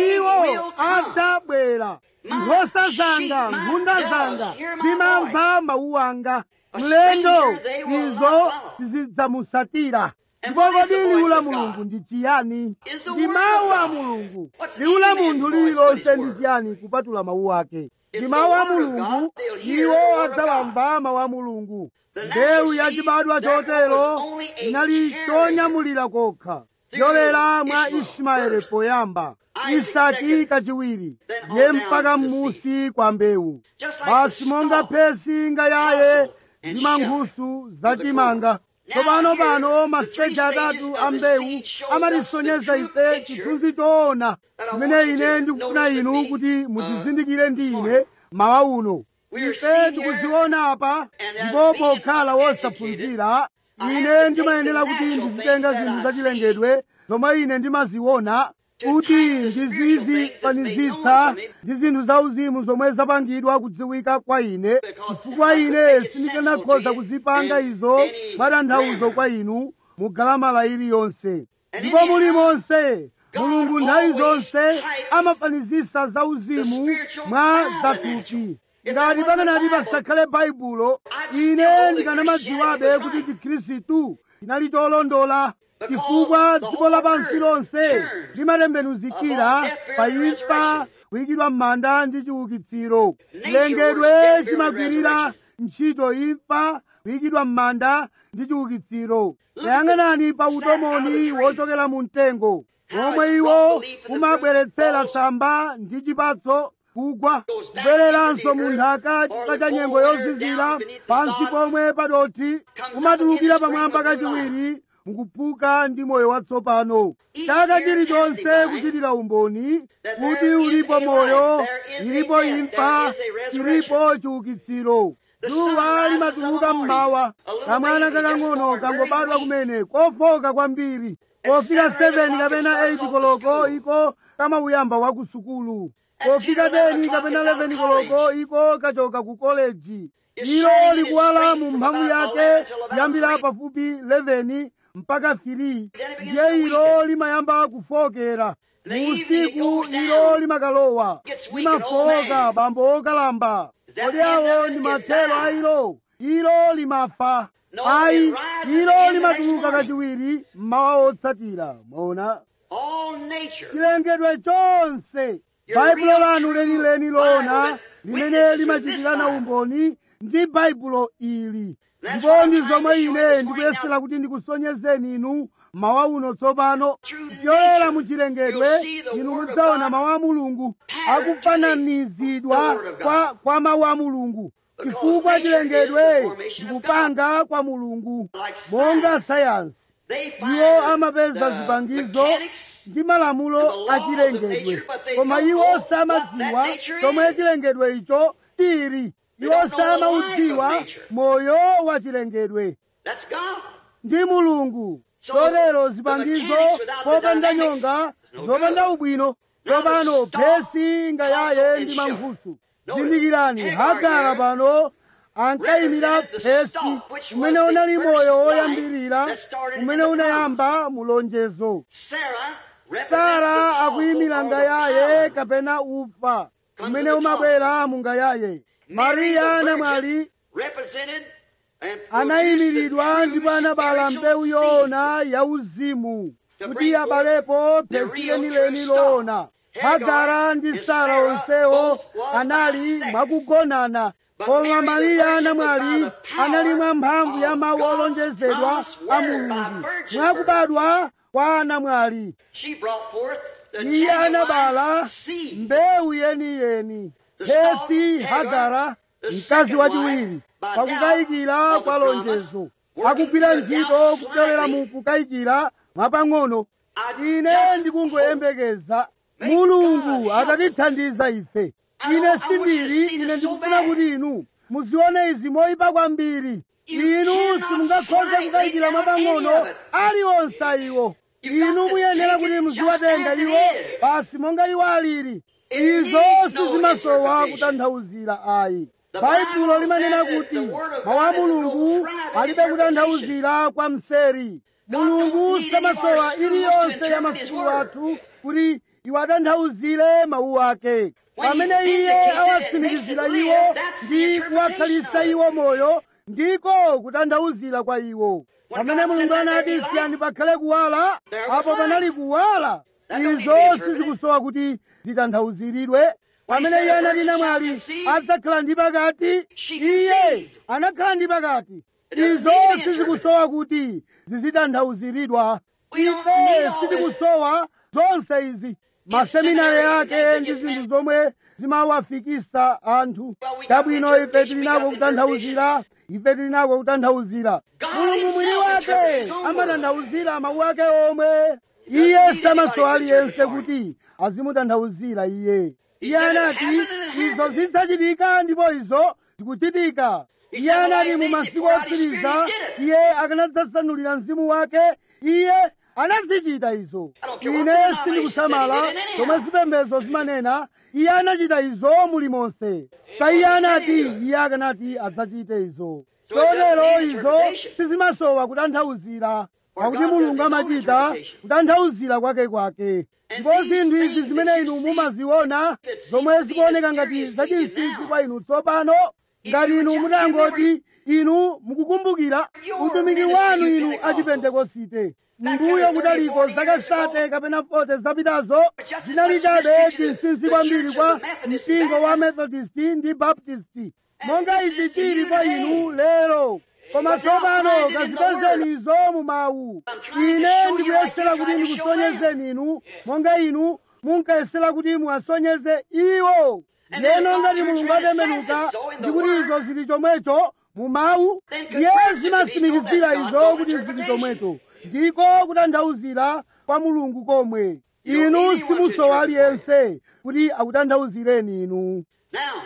iwo adzabwera nkhosa zanga nkhunda zanga zimamva mawu anga mlendo izo sizidzamusatira ndipo kodi liwu la mulungu ndi chiyani ndi mawu a mulungu liwu la munthu lililonse ndi chiyani kupatula mawu ake ndi mawu a mulungu iwo adzawamva mawu a mulungu mbewu yachibadwa chotero inali chonyamulira kokha yolera mwa ismaeli poyamba isaki kachiwiri ndiye mpaka m'musi kwa mbewu basi monga phesi ngayaye ndi mankhusu zachimanga tsopano pano masiteji atatu a mbewu amatisonyeza ife chithunzi choona chimene ine ndikufuna inu kuti muchizindikire ndi ine mawa uno ife tikuziona apa ndipo pokhala wosaphunzira ine ndimayenera kuti ndizitenga zinthu zachilengedwe zomwe ine ndimaziona kuti ndizizifanizitsa ndi zinthu zauzimu zomwe zapangidwa kudziwika kwa ine chifukwa ine sindikanakhoza kuzipanga izo mwatanthauzo kwa inu mu galamala iliyonse ndipo muli monse mulungu nthawi zonse amafanizisa zauzimu mwa zathupi ngati pakanati pasakhale baibulo ine ndikanamadziwabe kuti chikhristu chinali cholondola chifukwa dziko lapansi lonse limatembenuzikira pa imfa kuyikidwa m'manda ndi chiukitsiro chilengedwe chimagwirira ntchito imfa kuyikidwa m'manda ndi chiukitsiro tayang'anani pa utomoni wochokera mu mtengo omwe iwo umabweretsera tsamba ndi chipatso kugwa kubwereranso mu nthaka chifukwa cha nyengo yozizira pansi pomwe padothi umatulukira pamwamba kachiwiri mukuphuka ndi moyo watsopano chaka chilichonse kuchitira umboni kuti ulipo moyo ilipo imfa chilipo chiukitsiro dzuwa limatuluka mmawa kamwana kakang'ono kangobadwa kumene kofoka kwambiri pofika 7 kapena 8 koloko iko kamauyamba wa ku sukulu pofika 10 kapena 11 koloko iko kachoka ku koleji ilo likuwala mu mphamvu yake kuyambira pafupi 11 mpaka 3 ndiye ilo limayamba kufokera mu usiku ilo limakalowa limafoka bambo okalamba kodi awo ndi mathelo a ilo ilo limafa ayi ilo limatuluka kachiwiri mmawa otsatira mwaona chilengedwe chonse baibulo lanu lenileni lona limene limachitirana umboni ndi baibulo ili ndipo ndi zomwe ine ndikuyesera kuti ndikusonyezeni inu mawa uno tsopano kupyolera mu chilengedwe inu mudzaona mawu a mulungu akufananizidwa kwa, kwa mawu a mulungu chifukwa chilengedwe ndikupanga kwa mulungu monga sayansi iwo amapeza zipangizo ndi malamulo a chilengedwe koma iwo samadziwa chomwe chilengedwe icho chili iwo samaudziwa moyo wa chilengedwe ndi mulungu chotero zipangizo popanda nyonga zopanda ubwino tsopano phesi ngayaye ndi mankhusu zindikirani hagara pano ankayimira phesi umene unali moyo woyambirira umene unayamba mulonjezo sara akuyimira ngayaye kapena ufa umene umabwera mu ngayaye mariya namwali anayimiridwa ndipo anabala mbewu yoona yauzimu kuti abalepo phesi lenileni loona hagara ndi sara onsewo anali mwakugonana koma mariya namwali anali mwa mphamvu ya mawu olonjezedwa a mulungu mwakubadwa kwa namwali iye anabala mbewu yeniyeni phesi hagara mkazi wachiwiri pakukayikira kwa lonjezo akugwira ntchito kupyolera mu kukayikira mwapang'ono ine ndikungoyembekeza mulungu atatithandiza ife ine sindili ine ndikufuna kuti inu muzione izi moyipa kwambiri inu simungakhoze kukayikira mwapang'ono aliwonse iwo inu muyenera kuti muziwatenga iwo basi monga iwo alili izo sizimasowa kutanthauzira ayi baibulo limanena kuti mawu a mulungu alibe kutanthauzira kwa mseri mulungu samasowa iliyonse ya masiku athu kuti iwo atanthauzire mawu ake pamene iye awatsimikizira iwo ndi kuwakhalitsa iwo moyo ndiko kutanthauzira kwa iwo pamene mulungu anati siyani pakhale kuwala apo panali kuwala izo sizikusowa kuti zitanthauziridwe pamene iye anati namwali adzakhala ndi pakati iye anakhala ndi pakati izo sizikusowa kuti zizitanthauziridwa ife sitikusowa zonse izi maseminari ake ndi zinthu zomwe zimawafikisa anthu tabwino ife tili nako kutanthauzira ife tili nako kutanthauzira mulungu mwini wake amatanthauzira mawu ake omwe iye samasowa aliyense kuti azimutanthauzira iye iye anati izo zidzachitika ndipo izo zikuchitika iye anati mu masiku otsiriza iye akanadzasanulira mzimu wake iye anazichita izo ine sindikusamala zomwe zipembedzo zimanena iye anachita izo mulimonse ka iye anati iye akanati adzachite izo chotero izo sizimasowa kutanthauzira pakuti mulungu amachita kutanthauzira kwake kwake ndipo zinthu izi zimene inu mumaziona zomwe zikuoneka ngati zachinsinsi kwa inu tsopano ngati inu mutangoti inu mukukumbukira utumiki wanu inu achipentekosite mbuyo kutaliko zaka sate kapena 40 zapitazo zinali chabe chinsinsi kwambiri kwa mpingo wa methodist ndi baptist monga izi chili kwa inu lero koma tsopano kazipezeni izo mu mawu ine ndikuyesera kuti ndikusonyezeni inu monga inu munkayesera kuti muwasonyeze iwo leno ngati mulungu atembenuka ndikuti izo zili chomwecho mu mawu iye zimasimikizira izo kuti zili chomwecho ndiko kutanthauzira kwa mulungu komwe inu simusowa aliyense kuti akutanthauzireni inu Now,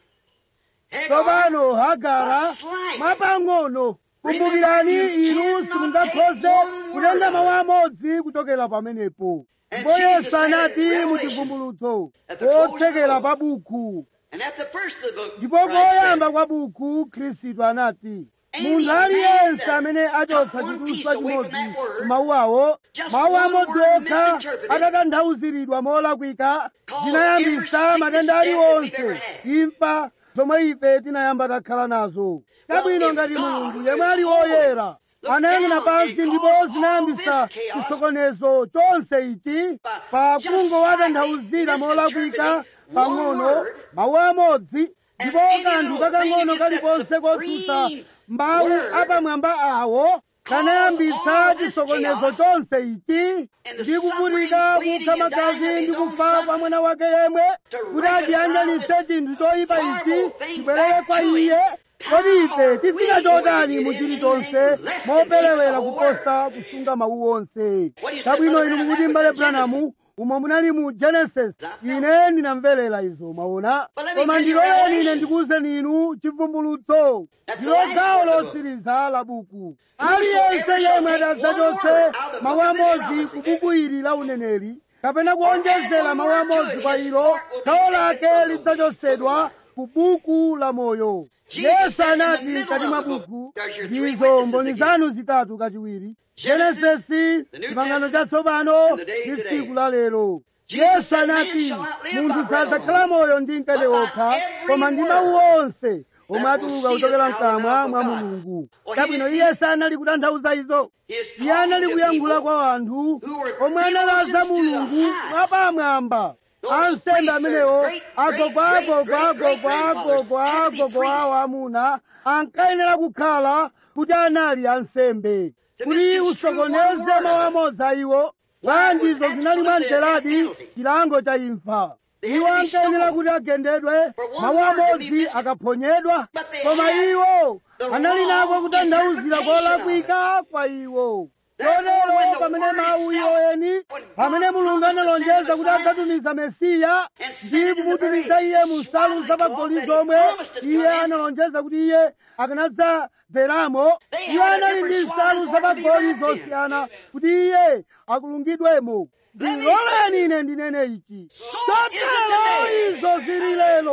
Hagar, tsopano hagara a slight mwapang'ono kumbukirani inu simungakhoze kutenga mawu amodzi kuchokera pamenepo ndipo yesu anati mu chivumbulutso kotsekera pa buku And at the first of the book, ndipo Christ said, koyamba kwa buku khristu anati munthu aliyense amene achotsa chiduswa chimodzi ku mawu awo mawu amodzi okha atatanthauziridwa molakwika zinayambisa matenda aliwonse imfa zomwe ife tinayamba takhala nazo kabwino ngati mulungu yemwe ali woyera anayang'ana pansi ndipo zinayambisa chisokonezo chonse ichi pa kungo watanthauzira molakwika pang'ono mawu amodzi ndipo kanthu kakang'ono kalikonse kotsutsa mbawu apamwamba awo kanayambitsa chisokonezo chonse ichi ndi kuvutika kupsa magazi ndi kufa kwa mwana wake yemwe kuti achiyanjanitse chinthu choyipa ichi chibwerere kwa iye kodi ife tifika chotani mu chilichonse moperewera kuposa kusunga mawu onse kabwino inu mukuti mbale branamu umo munali mu genesis ine ndinamverera izo mwaona koma ndiloleni ine ndikuwuzeni inu chivumbulutso ndilo gawo lotsiriza la buku aliyense yemwe adzachotse mawu amodzi ku buku ili la uneneri kapena kuonjezera mawu amodzi kwa ilo gawo lake lidzachotsedwa ku buku la moyo yesu anati kati mwa buku ndizo mboni zanu zitatu kachiwiri genesisi chipangano chatsopano ndi tsiku la lero yesu anati munthu sadzakhala moyo ndi mkate wokha koma ndi mawu onse omwe atuluka kuchokera mkamwa mwa mulungu kabwino iye sanali kutanthauza izo iye anali kuyankhula kwa anthu omwe analaza mulungu mwapamwamba ansembe amenewo agogwa agogwa agogwa agogwa agogwa awo amuna ankayenera kukhala kuti anali ansembe kuti usokoneze mawu amodzi a iwo bwanjizo zinali mwamteradi chilango cha imfa iwo ankayenera kuti agendedwe mawu amodzi akaphonyedwa koma iwo anali nako kutanthauzira kolakwika kwa iwo chotero pamene mawu iwo eni pamene mulungu analonjeza kuti adzatumiza mesiya ndi kumutumiza iye mu nsalu zapagoli zomwe iye analonjeza kuti iye akanadzadzeramo iwo anali ndi nsalu zapagoli zosiyana kuti iye akulungidwemo ndiloleni ine ndinene ichi chotero izo zili lero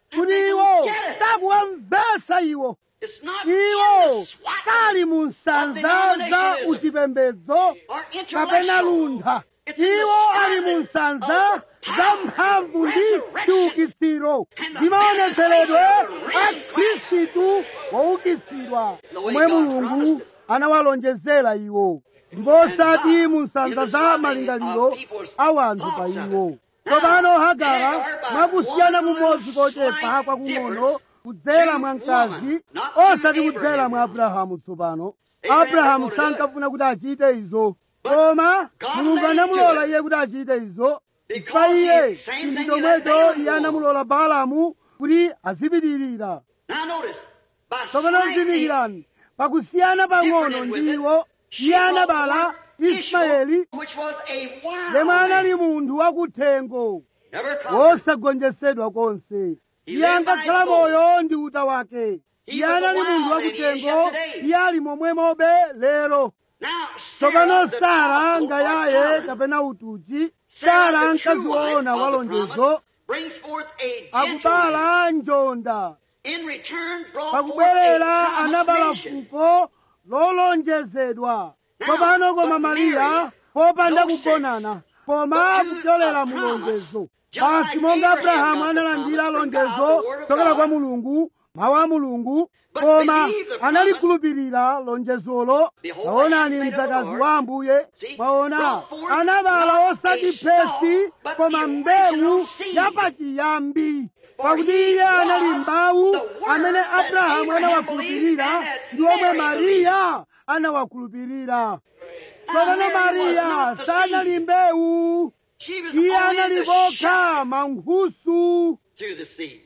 kuti iwo sakuwamvetsa iwo It's not in iwo the swat kali mu nsanza za uchipembedzo or kapena intellectual. luntha It's in the iwo ali mu strength nsanza of the za power, mphamvu ndi resurrection, chiukitsiro and the ndi maonetseredwe manifestation of the a risen Christ. khristu woukitsidwa The way omwe God mulungu promised it. anawalonjezera iwo ndipo And osati God mu nsanza in the za swathing malingaliro of people's a wanthu pa thoughts of iwo it. tsopano Now, hagara Hagar by mwakusiyana one kumodzi little kochepa slight kwakung'ono difference kudzera to mwa mkazi woman, not to osati kudzera Abraham. mwa abrahamu tsopano Abraham abrahamu wanted to do it. sankafuna kuti achite izo But koma God mulungu let him anamulola do it. iye kuti achite izo Because pa iye he- same chinthu thing he let chomwecho Balaam iye do. anamulola baalamu kuti azipitirira Now notice, by tsopano slightly zindikirani pakusiyana pang'ono different with ndi it, iwo she iye brought anabala forth ismaeli Ishmael, which was a wild yemwe man. anali munthu wakuthengo Never conquered. wosagonjetsedwa konse He iye lived ankakhala by soul. moyo ndi uta wake He iye was a anali wild munthu man, he is wakuthengo yet today. iye ali momwemobe lero Now, tsopano Sarah, the sara apostle, ngayaye or Sarah, kapena utuchi Sarah, sara the true mkazi wife woona of wa the lonjezo promise, brings forth a gentleman. akubala njonda In return, brought forth pakubwerera a anabala promised nation. fuko lolonjezedwa tsopano koma mariya popanda kugonana koma kupyolera mu lonjezo basi monga abrahamu analandira lonjezo kuchokera kwa mulungu mawu a mulungu koma analikhulupirira lonjezolo taonani mdzakazi wa ambuye mwaona anabala osati phesi koma mbewu yapachiyambi pakuti iye anali mawu amene abrahamu anawakhulupirira ndi omwe mariya anawakhulupirira tsopano mariya sanali mbewu She was iye only anali the shock kokha mankhusu through the seed.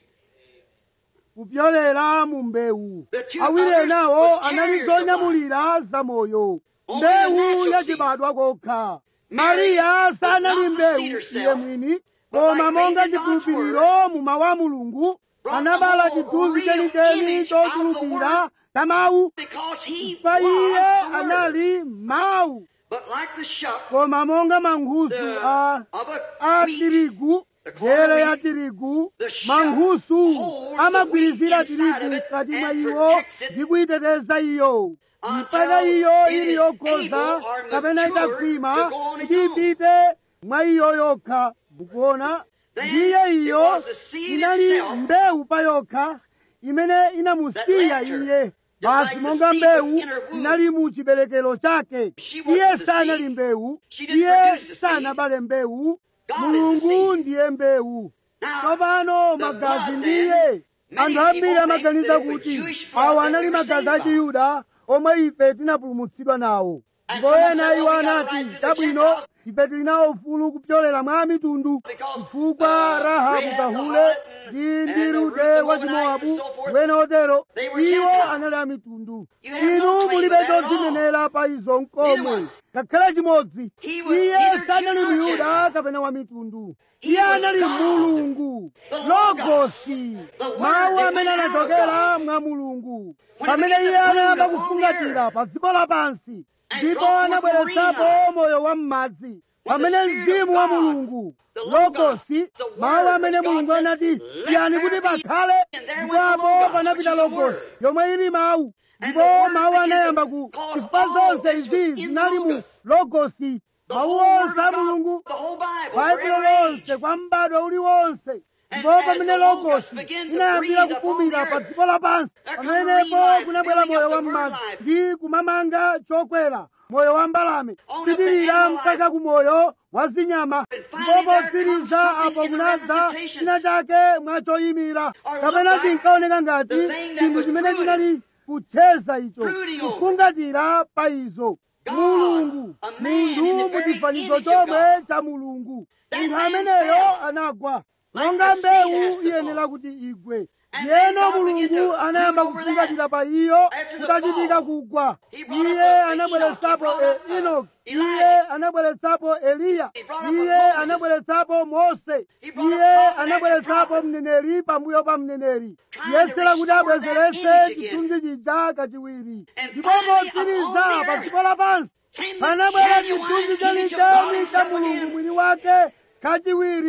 kupyolera mu mbewu The two awiri others enawo was anali carriers of zonyamulira zamoyo Only the mbewu natural yachibadwa kokha Mary mariya was sanali not the mbewu seed herself, iye mwini but koma like monga faith in God's chikhulupiriro mu mawu a mulungu brought anabala the whole chithunzi real chenicheni image of the chochulukira word. cha mawu Because he pa was iye the word. anali mawu But like the shuck koma monga mankhusu the, a of a a wheat, tirigu The corn njere ya wheat, tirigu the shuck mankhusu holds amagwirizira the wheat inside tirigu of it mkati mwa and iwo protects it ndi kuyiteteza iyo until mpaka iyo it ili is yokhoza able or kapena mature itakhwima to go on its kuti own. ipite mwa iyo yokha mukuona Then ndiye it iyo was the seed inali itself mbewu pa yokha imene inamusiya that left her. iye Just basi like the monga seed mbewu was in her womb. inali mu chiberekero chake She wasn't iye the sanali seed. mbewu She didn't iye produce the seed. sanabale mbewu God is the mulungu seed. ndiye mbewu Now, tsopano the magazi blood ndiye then, many anthu ambiri people amaganiza think that kuti the Jewish blood awa that anali we were magazi saved a chiyuda omwe ife tinapulumutsidwa nawo And ndipo someone ena said, iwo "Oh, we got a anati right to the tabwino Gentiles." ife tili nawo ufulu kupyolera mwa mitundu Because, chifukwa uh, rahabu Rahab the kahule harlot ndi and ndi the rute Ruth the wa Moabite chimowabu and so forth, wena otero they were iwo Gentiles. anali a mitundu You have no inu claim mulibe to that at all. chodzinenera pa izo Neither nkomwe one. ngakhale chimodzi He was iye neither sanali Jew nor myuda Gentile. kapena wa mitundu He iye was anali God, mulungu the Logos, logosi the Word mawu that amene went out of anachokera God. mwa mulungu When pamene he began iye to anayamba brood upon kufungatira pa dziko lapansi And ndipo brought forth anabweretsapo marine moyo wa m'madzi When the pamene Spirit of mzimu wa God, mulungu the Logos, logosi the Word mawu amene which God mulungu said, anati "Let tiyani there kuti be," pakhale and there ndipo went the apo Logos, panapita which is the logosi Word. yomwe ili mawu And ndipo the Word mawu began to anayamba ku cause chifukwa all zonse this izi was in the zinali mu Logos. logosi The mawu whole Word onse of a God, mulungu the whole Bible, for baibulo every age. lonse kwa m'bado uliwonse And ndipo as pamene the Logos logosi began to inayambira breathe kufumira upon the pa earth, dziko lapansi there come pamenepo marine life, kunabwera building moyo up wa the bird m'madzi life. ndi kumamanga chokwera moyo wa mbalame On up the kupitirira animal life. mpaka ku moyo wa zinyama And ndipo finally there potsiriza comes something apo in the kunadza representation. china chake mwachoyimira Or kapena look like chinkaoneka ngati the thing that chinthu was chimene brooding. chinali kucheza icho Brooding over. kufungatira pa izo God, mulungu a man in the munthu very muchifanizo image of chomwe God. cha mulungu That munthu man ameneyo fell. anagwa Like monga the seed has mbewu to iyenera fall. kuti igwe And then yeno God began mulungu to anayamba brood over kufungatira that. pa iyo After the kutachitika fall, kugwa He brought up iye a- a anabweretsapo Enoch. He brought up, e- uh, enoki Elijah. iye anabweretsapo eliya He brought up a iye Moses. anabweretsapo mose He brought up iye prophet after anabweretsapo prophet. mneneri pambuyo pa mneneri Trying yesera to kuti restore that abwezerese image again. chithunzi chija kachiwiri And ndipo finally, potsiriza upon the pa earth, dziko lapansi Came the panabwera genuine chithunzi image of God chenicheni cha himself mulungu again. mwini wake kachiwiri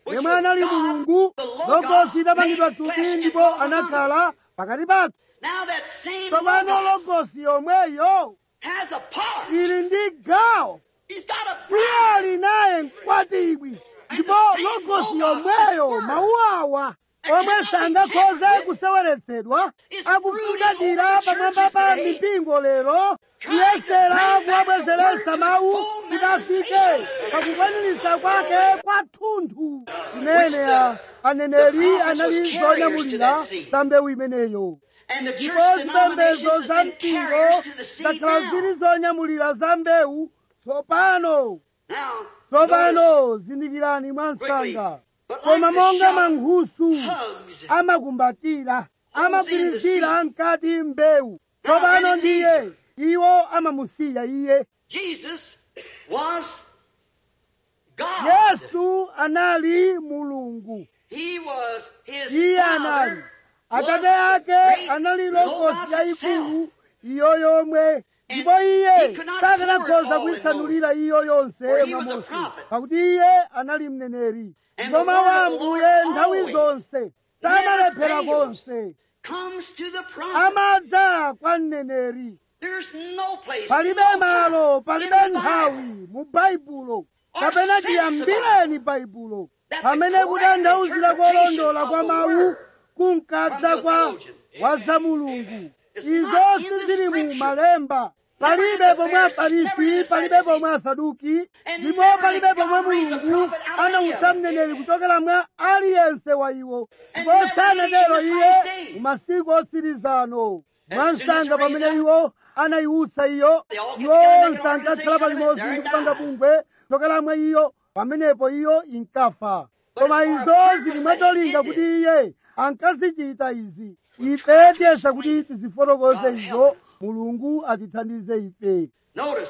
which yemwe was anali God, mulungu the Logos logosi idapangidwa made flesh thupi and ndipo dwelt among anakhala pakati pathu Now that same tsopano Logos logosi yomweyo has a part. ili ndi gawo He's got a iye bride. ali naye mkwatibwi ndipo logosi yomweyo mawu awa omwe sangakhoze kuseweretsedwa akufungatira pamwamba pa mipingo lero kuyesera kuwabwezeretsa mawu kuti afike pakukwaniritsa kwake kwathunthu imene a- aneneri anali zonyamulira za mbewu imeneyo And the church ndipo denominations zipembedzo has za been mpingo carriers to the seed zakhala now. zili zonyamulira za mbewu tsopano Now, tsopano zindikirani mwansanga But koma like the monga shout mankhusu hugs amakumbatira amagwirizira mkati mbewu tsopano ndiye iwo amamusiya iye Jesus was God. yesu anali mulungu He was his iye father. anali was atate the ake great anali Logos logosi yayikulu himself. iyo yomwe ndipo he iye could not sakanakhoza pour it all kuyisanulira iyo yonse For he mwa was a Mose prophet. pakuti iye anali mneneri And ndipo the mawu word a of the ambuye Lord nthawi always zonse samalephera fails. konse Comes to the prophet. amadza kwa mneneri There's no place. palibe no time malo in palibe the Bible nthawi mu baibulo Or kapena sense tiyambireni baibulo That the pamene correct kutanthauzira interpretation kolondola of kwa the mawu word kunkadza from the kwa theologian. wa za mulungu It's izo not in the sizili mu scripture. malemba palibe Never in the pomwe Pharisees, afarisi never in the palibe Sadducees. pomwe asaduki And ndipo never palibe did God pomwe raise a mulungu prophet out of any anawusa of them. mneneri kuchokera mwa aliyense wa iwo And ndipo never sanatero did he in iye the last days. mu masiku otsirizano As soon as mwansanga he raised pamene up, iwo anayiwutsa iyo They all get iwo together, make onse an ankakhala organization, palimodzi there ndi it kupanga dies. bungwe kuchokera mwa iyo pamenepo iyo inkafa But koma it's for a izo purpose zili that mwatolinga he kuti did iye ankazichita izi ife tiyesa kuti tizifotokoze God izo help us. mulungu atithandize ife Notice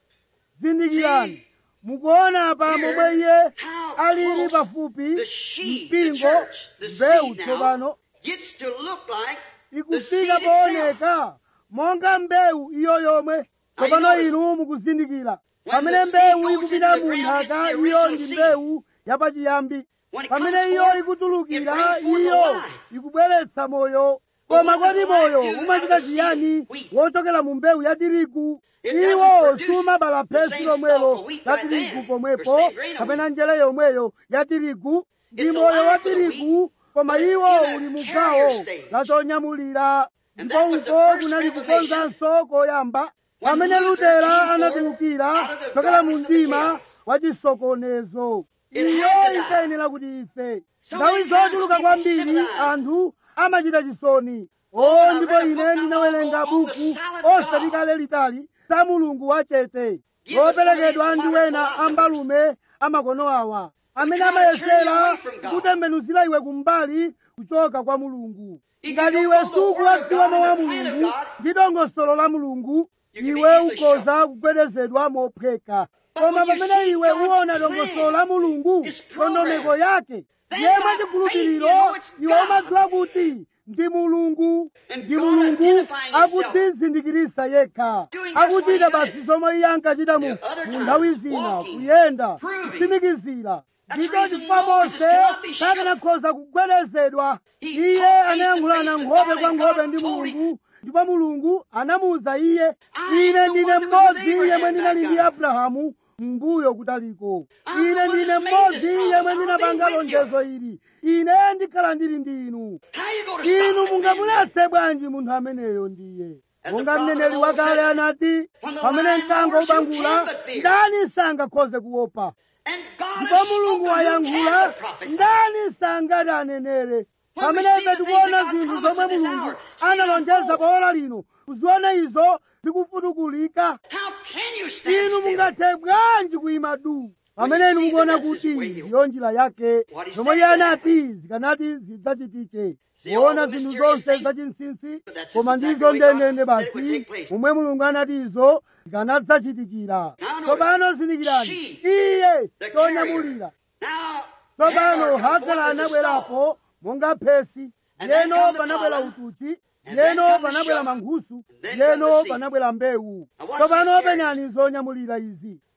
zindikirani mukuona apa Here, momwe iye how alili close pafupi the sheep, the mpingo church, the mbewu seed now tsopano gets to look like the ikufika seed itself. pooneka monga mbewu iyo yomwe Now, tsopano you inu mukuzindikira When pamene the seed mbewu goes ikupita into the mu ground, nthaka it's the iyo original ndi seed. mbewu yapachiyambi When it pamene comes iyo forth, it ikutulukira brings forth iyo a life. ikubweretsa moyo But koma what does kodi life moyo do out umachita of the seed chiyani of wheat? wochokera mu mbewu ya tirigu It iwo doesn't produce sumabala the phesi same lomwelo stalk of wheat la right tirigu there, pomwepo or same grain of kapena wheat. njere yomweyo ya tirigu ndi It's a moyo wa life of the tirigu koma but it's iwo in a uli mu carrier gawo stage. la chonyamulira And ndipo that was the uko first kunali revelation kukonzanso koyamba when pamene Luther lutera came forth anatulukira out of the chokera mu darkness of the mdima chaos. wa chisokonezo It iyo had to die. ikayenera kuti ife So nthawi many times zochuluka people kwambiri sympathize. anthu amachita chisoni Oh, o I ndipo read a ine book not ndinawerenga long ago on the buku silent osati God. kale litali za mulungu wachete Give us loperekedwa some ndi of these wena modern ambalume amakono awa amene try to turn you amayesera away from God. kutembenuzira iwe kumbali kuchoka kwa mulungu If ngati you iwe don't know the word of sukuwadziwa God mawu a and the plan of mulungu God, ndi dongosolo la mulungu you can be iwe easily ukhoza kugwedezedwa mophweka But koma when you pamene see iwe God's uwona plan, dongosolo la mulungu His program, ndondomeko yake then ndiye by mwachikhulupiriro faith you know it's iwe God. umadziwa kuti ndi mulungu And ndi God mulungu identifying himself. akutizindikirisa yekha Doing just what akuchita he basi does. zomwe iye ankachita mu The other mu time, nthawi zina walking, kuyenda proving. kutsimikizira That's ndicho the reason chifukwa Moses mose cannot be shook. sakanakhoza kugwedezedwa He iye talked anayankhulana face to face nkhope with kwa God nkhope and ndi God told him, mulungu ndipo mulungu anamuwuza iye I ine am the ndine one that was with mmodzi yemwe Abraham ndinali that ndi guy. abrahamu mbuyo kutaliko I'm the ine one ndine that's made mmodzi this promise. yemwe I'll ndinapanga be with you. lonjezo ili ine ndikhala ndili ndi inu How you going to stop inu that man? mungamuletse bwanji munthu ameneyo ndiye As monga the prophet mneneri of old wakale said, anati when the pamene lion mkango roars, who ubangula can but fear? ndani sangakhoze kuopa And God ndipo has mulungu spoken, who wayankhula can but prophesy? ndani sangati anenere When we pamene see ife the things tikuona that God zinthu promised zomwe in this mulungu hour, see analonjeza unfold. pa ora lino kuziona izo zikufutukulika How can you stand inu still? mungathe bwanji kuyima du pamene inu mukuona kuti ndiyo njira yake What he zomwe said iye would anati zikanati zidzachitike See all kuona the zinthu mysterious zonse things? zachinsinsi But that's koma just ndizo exactly the way God ndendende said it would basi take place. momwe mulungu anati izo zikanadzachitikira Now notice, tsopano zindikirani she, iye the tonyamulira Now, tsopano Hagar comes hagara forth as a stalk. anabwerapo monga phesi And then yeno come the panabwera pollen. utuchi And then yeno come the panabwera shock. mankhusu And then come yeno the seed. panabwera mbewu Now watch tsopano this penyani zonyamulira izi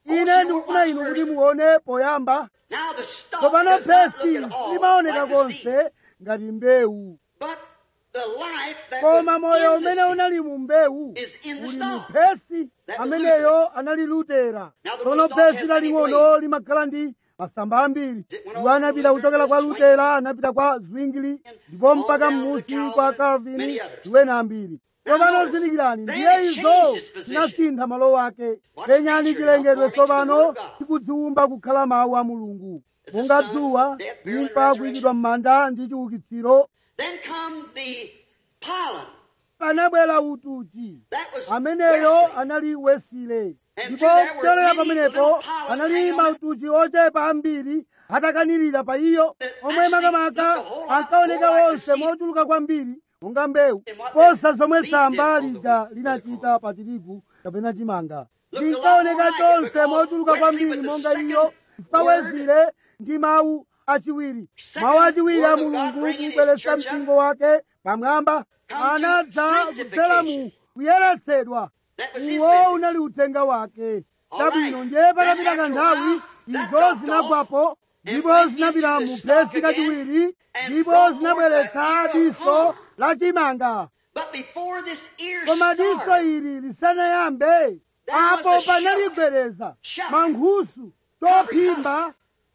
ine ndikufuna inu kuti muone poyamba Now the stalk tsopano does not phesi look at all limaoneka like the seed, konse ngati mbewu but the life that koma was moyo in the umene seed unali mu mbewu is in the uli mu stalk. phesi That was ameneyo anali lutera Now the tsono little stalk phesi has many laling'ono blades. limakhala ndi masamba ambiri It went iwo over anapita to kuchokera kwa Luther, lutera anapita kwa zwingli ndipo all mpaka down to mmusi Calvin kwa and calvini many others. ndiwena ambiri Now tsopano notice, zindikirani then ndiye it izo changed its position. zinasintha malo wake Watch penyani nature, chilengedwe according to the tsopano word of God. chikudziwumba kukhala mawu a mulungu As the monga sun, dzuwa death, burial, and imfa resurrection. kuyikidwa m'manda ndi chiukitsiro Then come the pollen. panabwera utuchi That was ameneyo Wesley. anali wesile And ndipo through there were kuchokera many pamenepo little pollens anali hanging on it. mautuchi ochepa ambiri atakanirira pa iyo That omwe actually makamaka looked a whole lot ankaoneka more like wonse the seed. mochuluka kwambiri monga mbewu And what posa the zomwe seed samba did on the lija wheat, linachita pa tirigu kapena chimanga Looked a lot linkaoneka more like it chonse because mochuluka Wesley kwambiri with the monga second iyo pawezile ndi mawu achiwiri Second mawu achiwiri a word of God mulungu bringing his kubweretsa church up. mpingo wake pamwamba Come to anadza kudzera mu sanctification. kuyeretsedwa That was his uwo message. unali uthenga wake All chabwino right. ndiye patapita Then after a kanthawi while, that izo dropped zinagwapo off ndipo and went zinapita into mu the stalk phesi kachiwiri again and ndipo brought forth zinabweretsa a ear of diso corn. la chimanga But before this ear koma diso started, ili lisanayambe There was apo a panali shock. gwereza Shock. mankhusu Every tophimba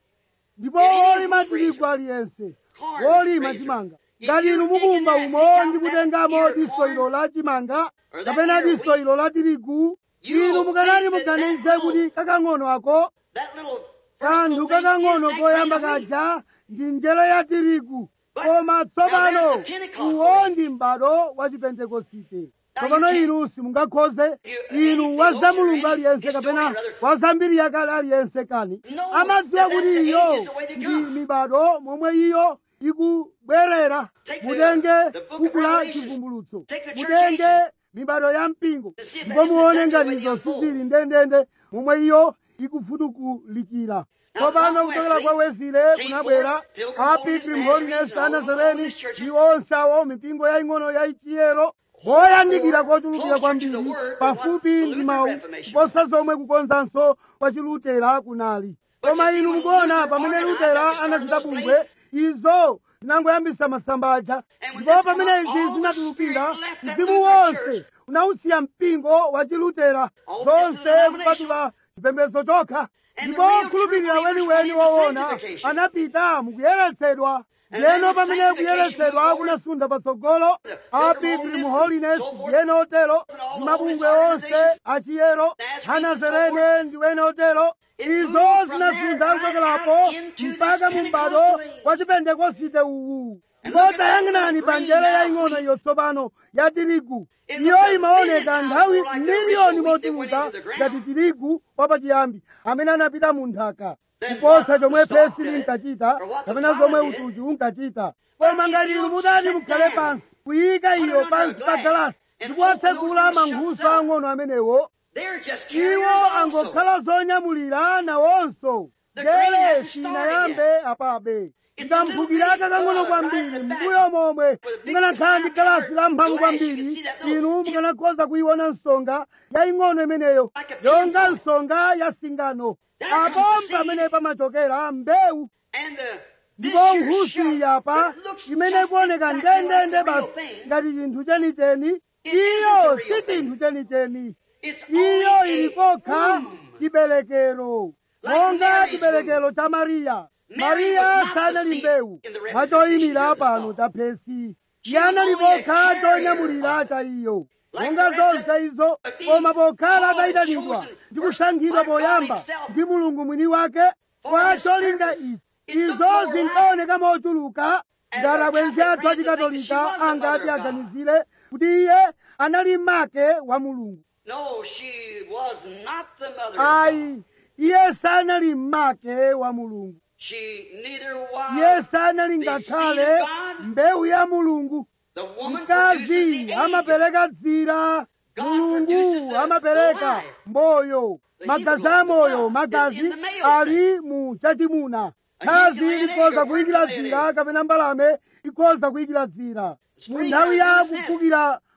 ndipo In any wolima wheat tirigu raiser. aliyense Corn wolima raiser. chimanga If ngati you inu dig in mukumba there and umo pick out ndi that kutengamo ear of diso corn, ilo la chimanga or that kapena ear of diso wheat, ilo la tirigu you inu will mukanati think that muganize that kuti little- kakang'ono ako that little kanthu personal thing is kakang'ono that koyamba grain of wheat. kaja ndi njere ya tirigu But koma now tsopano there's the Pentecostal uwo age. ndi m'bado wa chipentekosite Now tsopano you can't- inu simungakhoze You- inu any wa za theologian or mulungu any aliyense historian kapena rather- wa zambiri yakale aliyense kani No, amadziwa that kuti that's the iyo ages the way they ndi come. mibado momwe iyo ikubwerera Take the- mutenge the book of buku la Revelations. chivumbulutso Take the church mutenge ages. mibado ya mpingo To see if ndipo that's muone exactly ngati the way izo it unfolds. sizili ndendende momwe iyo ikufutukulikira Now, tsopano from kuchokera Wesley kwa wesile came kunabwera forth Pilgrim a Holiness, pilgrim Nazarenes, holiness and all the anazareni Holiness churches. ndi onse awo mipingo yaying'ono ya ichiyero boyandikira kochulukira Closer kwambiri to the word than pafupi what the ndi Lutheran mawu Reformation kuposa zomwe kukonzanso kwa chilutera kunali But koma you see, inu when mukuona Luther pamene organized lutera and started anachita those bungwe places, izo zinangoyambisa masambaja And when ndipo this pamene come up, izi all the zinatulukira Spirit left that mzimu Lutheran wonse church. unawusiya mpingo wa chilutera All zonse this denomination. kupatula chipembedzo chokha And ndipo the real okhulupirira true believers weniweni went into woona sanctification. anapita mukuyeretsedwa And ndiyeno then pamene sanctification kuyeretsedwa moved kunasunda patsogolo The a Pilgrim pilgrim Holiness holiness and so forth. ndiyeno otero And all the mabungwe holiness onse organizations. achiyero Nazarenes hanazarene ndiwene otero It izo moved from zinasunda there kuchokerapo right out into mpaka this mu m'bado Pentecostal age. wa chipentekosite uwu And ndipo look at that tayang'anani little pa green njere now yaying'ono wheat. iyo tsopano ya tirigu It iyo looks a imaoneka million nthawi times more like the miliyoni original wheat that went mochuluka into the ground. ngati tirigu wapachiyambi amene anapita mu nthaka Then kuposa what chomwe the stalk phesi did, linkachita or what the kapena pollen zomwe did. utuchi unkachita But koma if ngati you inu mudati sit mukhale down, pansi kuyika put it iyo under pansi a pa glass, galasi and ndipo open those atsekula little mankhusu shuts up. ang'ono amenewo They're just carriers iwo also. angokhala zonyamulira nawonso The grain njere hasn't sinayambe apabe It's a little ikamphukira bitty, kakang'ono uh, kwambiri right at the back. mbuyo momwe With a big mukanakhala ndi galasi la mphamvu glass, you can kwambiri see that little inu tip. mukanakhoza kuyiona nsonga yaying'ono imeneyo Like a yonga pinpoint. nsonga ya singano That apo comes the pamene seed. pamachokera mbewu And the, this ndipo here nkhusu shuck yapa that looks imene just ikuoneka exactly like ndendende the real basi thing, ngati chinthu chenicheni It iyo isn't the si real thing. chinthu chenicheni It's iyo only ili a kokha womb. chiberekero Like monga Mary's chiberekero cha mariya Mary mariya was not sanali the seed mbewu in the mwachoyimira representation of the pano song. cha phesi She iye was anali only a pokha carrier chonyamulira of cha iyo Like monga the rest zonse izo of the koma pokhala called, atayitanidwa chosen, ndi first kusankhidwa by God poyamba himself. ndi mulungu mwini wake For kwa his cholinga purpose. ichi It looked izo more zinkaoneka mochuluka As ngati a abwenzi athu Catholic friends think that she achikatolika was the angati mother of God. aganizire kuti iye anali make wa mulungu No, she was not the mother of God. ayi iye sanali make wa mulungu She neither was iye sanali the ngakhale seed of God. mbewu ya mulungu The woman produces mkazi the egg. amapereka dzira God produces mulungu the- amapereka the life. moyo The magazi hemoglobin, a moyo the blood, magazi is in the male ali mu chachimuna A khazi hen can lay an egg, likhoza a kuyikira bird can lay an dzira kapena mbalame ikhoza kuyikira dzira mu Spring nthawi has ya business. kufukira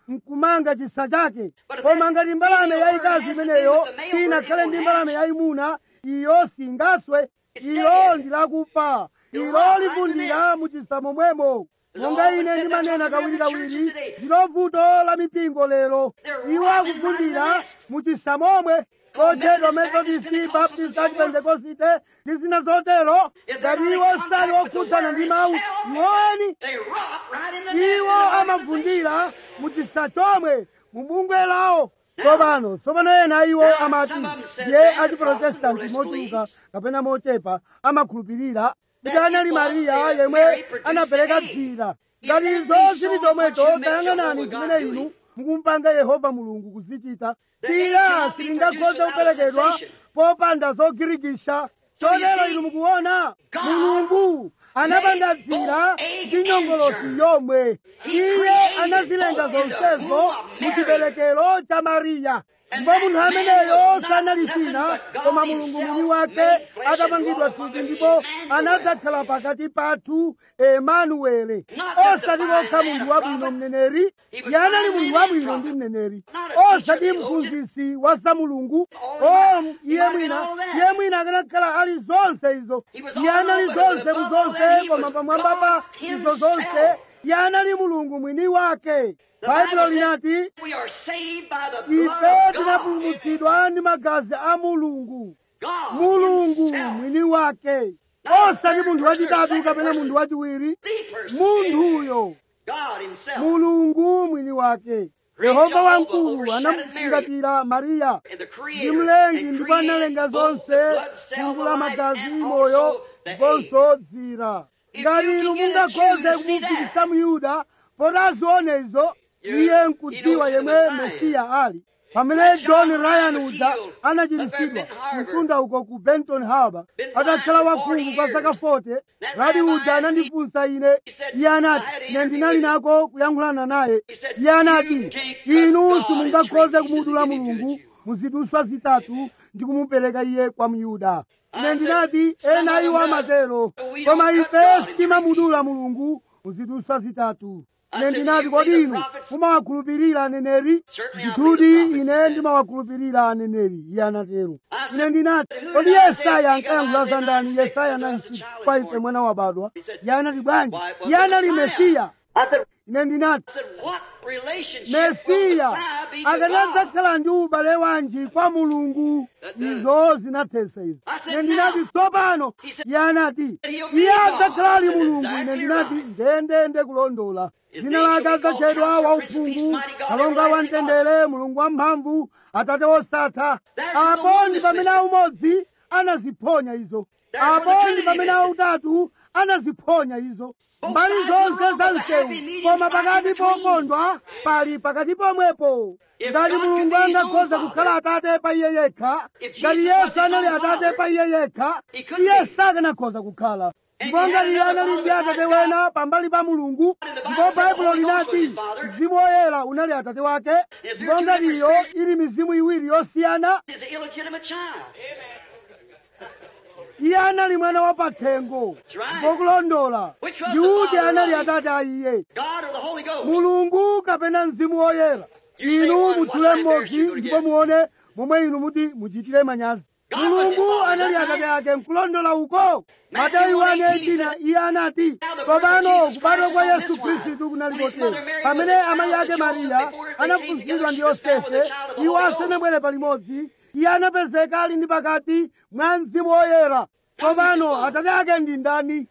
nkumanga chisa chake koma ngati mbalame yayikazi imeneyo inakhale ndi mbalame yayimuna iyo singaswe ilo ndilakufa ilo livundira mu chisa momwemo monga ine ndimanena kawirikawiri ndilo vuto la mipingo lero iwo akuvundira mu chisa momwe kotchedwa methodist baptist pentekosite ndi zina zotero ngati iwo sali okhudzana ndi mawu iwoweni They rot right in the nest iwo of the amavundira mu chisa chomwe mu bungwe lawo tsopano tsopano ena iwo amati ye achiprotestanti mochuluka kapena mochepa amakhulupirira kuti anali mariya yemwe anapereka dzira ngati izo zili chomwecho tayang'anani zimene inu mukumpanga yehova mulungu kuzichita dzira silingakhoze kuperekedwa popanda zogirikisha chotero inu mukuona mulungu anapanga dzira ndi nyongolosi yomwe iye anazilenga zonsezo mu chiberekero cha mariya ndipo munthu ameneyo sanali china koma mulungu mwini wake atapangidwa thupi ndipo anadzakhala pakati pathu emanuele osati kokha munthu wabwino mneneri iye anali munthu wabwino ndi mneneri osati mphunzitsi wa za mulungu o iye mwina iye mwina akanakhala ali zonse izo iye anali zonse mu zonse koma pamwamba pa izo zonse iye anali mulungu mwini wake baibulo linati We are saved by the ife blood of God. tinapulumutsidwa ndi magazi a mulungu God mulungu himself. mwini wake osati munthu wachitatu kapena munthu wachiwiri The person. munthuyo God himself. mulungu mwini wake yehova wamkulu anamufungatira mariya And the ndi creator. mlengi and ndipo created analenga both zonse the blood cell, fungu the la life, magazi and moyo also the egg. ndiponso dzira If ngati you inu can get a Jew mungakhoze to see kumupikisa muyuda poti azione izo You- iye he nkudziwa knows who yemwe the Messiah is. mesiya ali pamene When john John ryan Ryan was uja healed up anachiritsidwa at Benton Harbor. mtunda uko ku benton harbor Been atakhala blind for wakhungu 40 kwa zaka years. 40 That radi rabbi uja asked anandifunsa ine He said, iye anati "I had an ine interview ndinali with you." nako kuyankhulana naye He said, iye anati "You can't cut inu God in simungakhoze three pieces kumudula and give him to mulungu the Jew." muziduswa zitatu ndi kumupereka iye kwa myuda ine I ndinati said, ena "Some iwo of them amatero does, but we koma don't cut ife God in sitimamudula mulungu muziduswa zitatu I ine said, ndinati "You kodi believe inu the prophets?" mumawakhulupirira aneneri Certainly I ndithudi believe the ine prophets. ndimawakhulupirira aneneri iye anatero I said, ine ndinati "Who kodi did I say yesaya speak of ankayankhula Isaiah za ndani 9:6 yesaya unto us a 9:6 child kwa is ife born?" mwana wabadwa He said, iye anati bwanji "Why, it was iye the anali Messiah." mesiya I said, ine ndinati I said, what relationship will mesiya Messiah be to God? akanadzakhala ndi ubale wanji kwa mulungu izo zinathesa izo ine ndinati tsopano iye anati iye adzakhala ali mulungu ine ndinati ndendende kulondola dzina lake adzatchedwa wauphungu kalonga wamtendere mulungu wamphamvu atate wosatha apo ndi pamene aumodzi anaziphonya izo apo ndi pamene autatu anaziphonya izo mbali zonse za msewu koma pakati pokondwa pali pakati pomwepo ngati mulungu angakhoza kukhala atate pa iye yekha ngati yesu anali atate pa iye yekha iye sakanakhoza kukhala ndipo ngati iye anali ndi atate wena pambali pa mulungu ndipo baibulo linati mzimu woyera unali atate wake ndipo ngati iyo ili mizimu iwiri yosiyana is an illegitimate child. iye anali mwana wa pathengo ndipo kulondola ndikuti anali atate a iye God or the Holy Ghost? mulungu kapena mzimu woyera inu muthule mmodzi ndipo muone momwe inu muti muchitire manyazi mulungu anali atate ake nkulondola uko mateyu 1:18 iye anati tsopano kubadwa kwa yesu khristu kunali kotero pamene amayi ake mariya anafunsidwa ndi yosefe iwo asanabwere palimodzi iye anapezeka ali ndi pakati mwa mzimu woyera tsopano atate ake ndi ndani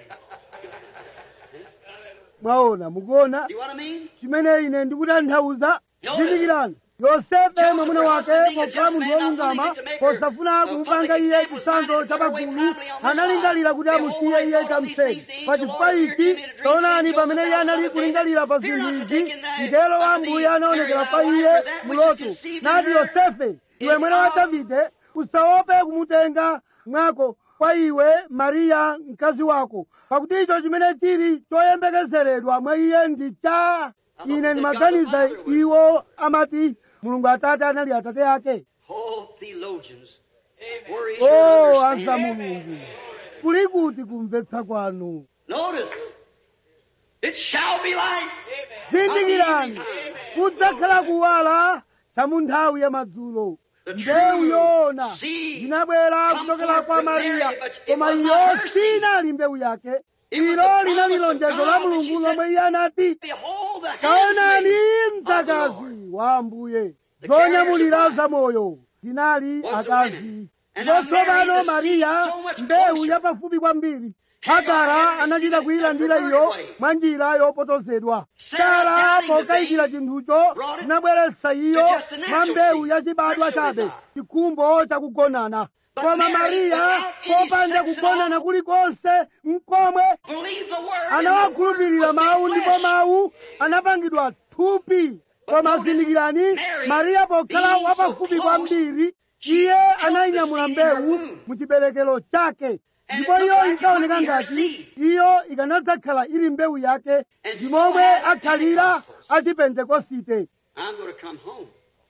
mwaona mukuona See what I mean? chimene ine ndikutanthauza zindikirani yosefe mwamuna wake pokhala munthu wolungama posafuna kumupanga iye chisanzo chapagulu analingalira kuti amusiye iye chamseri pachifukwa ichi taonani pamene iye anali kulingalira pa zinthu izi mngelo wa ambuye anaonekera pa iye muloto nati yosefe iwe mwana wa davide usaope kumutenga mwako kwa iwe mariya mkazi wako pakuti icho chimene chili choyembekezeredwa mwa iye ndi cha ine ndimaganiza iwo amati mulungu atate anali atate ake Oh, theologians. Where is your o anza understanding? mulungu kuli kuti kumvetsa kwanu Notice, it shall be light. zindikirani kudzakhala kuwala cha mu nthawi ya madzulo mbewu yoona inabwera kuchokera kwa mariya koma iyo sinali mbewu yake ilo linali lonjezo la mulungu lomwe iye anati Behold the taonani handmaid of the Lord. mdzakazi wa ambuye zonyamulira zamoyo zinali akazi ndipo tsopano mariya mbewu yapafupi kwambiri hagara anachita kuyilandira iyo mwa njira yopotozedwa sara pokayikira chinthucho zinabweretsa iyo mwa mbewu yachibadwa chabe chikhumbo chakugonana koma mariya popanda kugonana kulikonse mkomwe Believe the word. anawakhulupirira mawu ndipo mawu anapangidwa thupi koma zindikirani mariya pokhala wapafupi kwambiri iye anayinyamula mbewu mu chiberekero chake ndipo iyo inkaoneka ngati iyo ikanadzakhala ili mbewu yake ndimomwe akhalira achipentekosite I'm going to come home.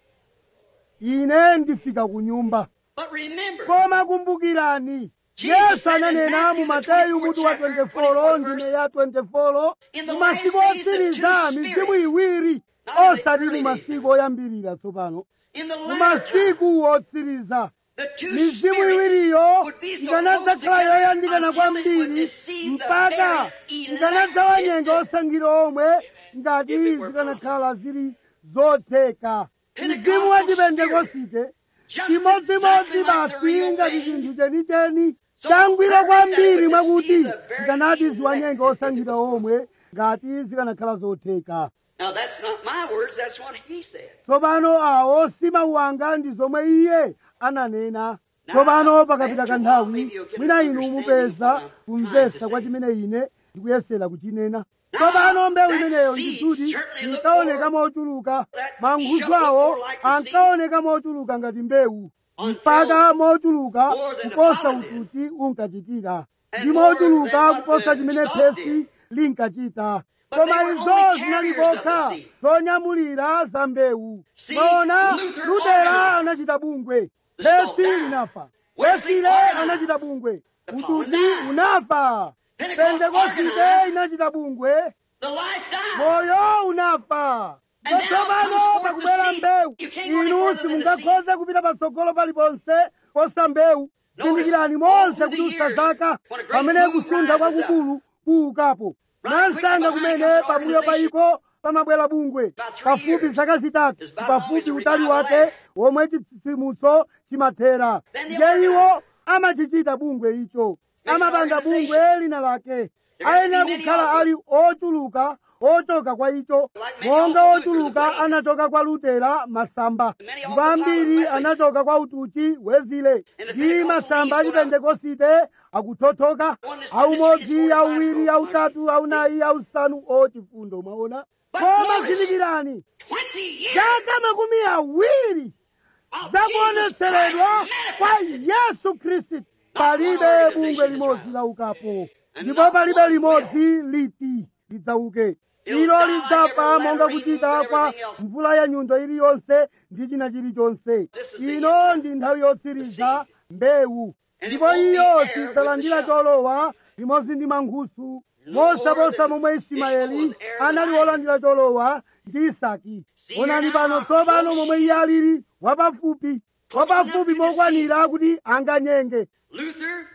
ine ndifika ku nyumba But remember, koma kumbukirani yesu ananena mu mateyu mutu wa 24 ndime ya 24 mu masiku otsiriza mizimu iwiri osati mu masiku oyambirira tsopano in the mu latter time, masiku otsiriza the two mizimu spirits iwiriyo would be so ikanadzakhala close yoyandikana together until it would kwambiri deceive the mpaka very elect ikanadzawanyenga if the- osankhidwa omwe ngati if it were zikanakhala zili zotheka Pentecostal mzimu wa chipentekosite just chimodzimodzi exactly like the basi real ngati thing. chinthu chenicheni So changwiro perfect kwambiri that it would mwakuti deceive the very zikanati elect ziwanyenga if it osankhidwa was omwe ngati zikanakhala zotheka Now that's not my words, that's what he said. tsopano awo si mawu anga ndi zomwe iye ananena tsopano pakapita kanthawi mwina inu mupeza kumvetsa kwa chimene ine ndikuyesera kuchinena tsopano mbewu imeneyo ndikuti inkaoneka mochuluka mankhusu awo ankaoneka mochuluka ngati mbewu mpaka mochuluka kuposa ututi unkachitira ndi mochuluka kuposa chimene phesi linkachita koma izo zinali kokha zonyamulira za mbewu maona lutera anachita bungwe phesi linafa wesile anachita bungwe ututi unafa pentekosite inachita bungwe The life died. moyo unafa tsopano pakubwera mbewu inu simungakhoze kupita patsogolo paliponse posa mbewu zindikirani monse kudutsa zaka pamene kusuntha kwakukulu kuukapo mwansanga kumene pambuyo paiko pamabwera bungwe pafupi zaka zitatu pafupi utali wake womwe chitsitsimutso chimathera ndiye iwo amachichita bungwe icho amapanga bungwe lina lake ayenera kukhala ali ochuluka ochoka kwa icho monga ochuluka anachoka kwa lutera masamba ndipo ambiri anachoka kwa utuchi wezile ndi masamba achipentekosite akuthothoka aumodzi auwiri autatu aunayi ausanu ochifundo mwaona koma zindikirani Twenty years zaka makumi awiri of zakuonetseredwa Jesus kwa Christ manifested. yesu khristu palibe bungwe limodzi laukapo ndipo palibe limodzi liti lidzauke ilo lidzafa monga kuchita kwa mvula ya nyundo iliyonse ndi china chilichonse ino ndi nthawi yotsiriza mbewu ndipo iyo sidzalandira cholowa limodzi ndi mankhusu mosaposa momwe ismaeli anali wolandira cholowa ndi isaki onani pano tsopano momwe iye alili wapafupi wapafupi mokwanira kuti anganyenge Luther,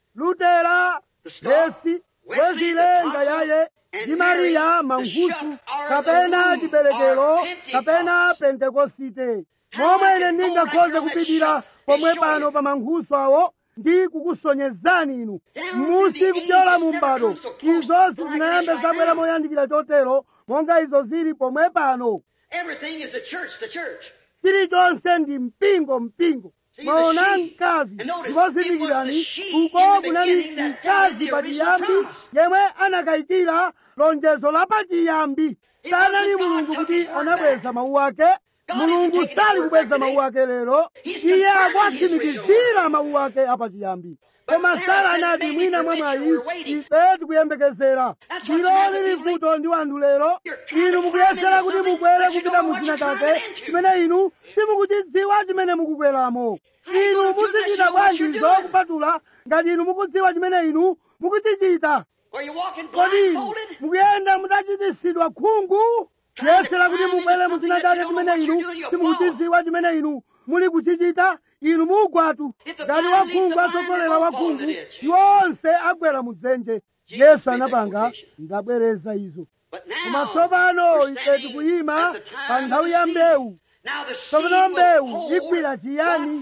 lutera lesi wezilenga yaye ndi mariya mankhusu kapena chiberekero kapena pentekosite momwe ine ndingakhoze kupitira pomwe pano pa mankhusu awo ndi kukusonyezani inu musi kupyola mu m'bado izo sizinayambe zabwera moyandikira chotero monga izo zili pomwe pano everything is the church, the church. chilichonse ndi mpingo mpingo mwaona mkazi ndipo zindikirani uko kunali mkazi pachiyambi yemwe anakayikira lonjezo la pachiyambi sanali mulungu kuti anabweza mawu ake mulungu sali kubweza mawu ake lero iye akuwatsimikizira mawu ake apachiyambi koma sara anati mwina mwamwayi ife tikuyembekezera ndilo lili vuto ndi wanthu lero inu mukuyesera kuti mukwere kupita mu china chake chimene inu simukuchidziwa chimene mukukweramo inu muzichita bwanjizo kupatula ngati inu mukudziwa chimene inu mukuchichita Are you walking kodi inu blindfolded? mukuyenda mutachititsidwa khungu kuyesera kuti mubwere muchina chake chimene inu simukuchidziwa chimene inu muli kuchichita inu mugwatu ngati wakhungu atsogolera wakhungu iwo onse agwera mudzenje yesu anapanga ndabwereza izo koma tsopano ife tikuyima pa nthawi ya mbewu tsopano mbewu igwira chiyani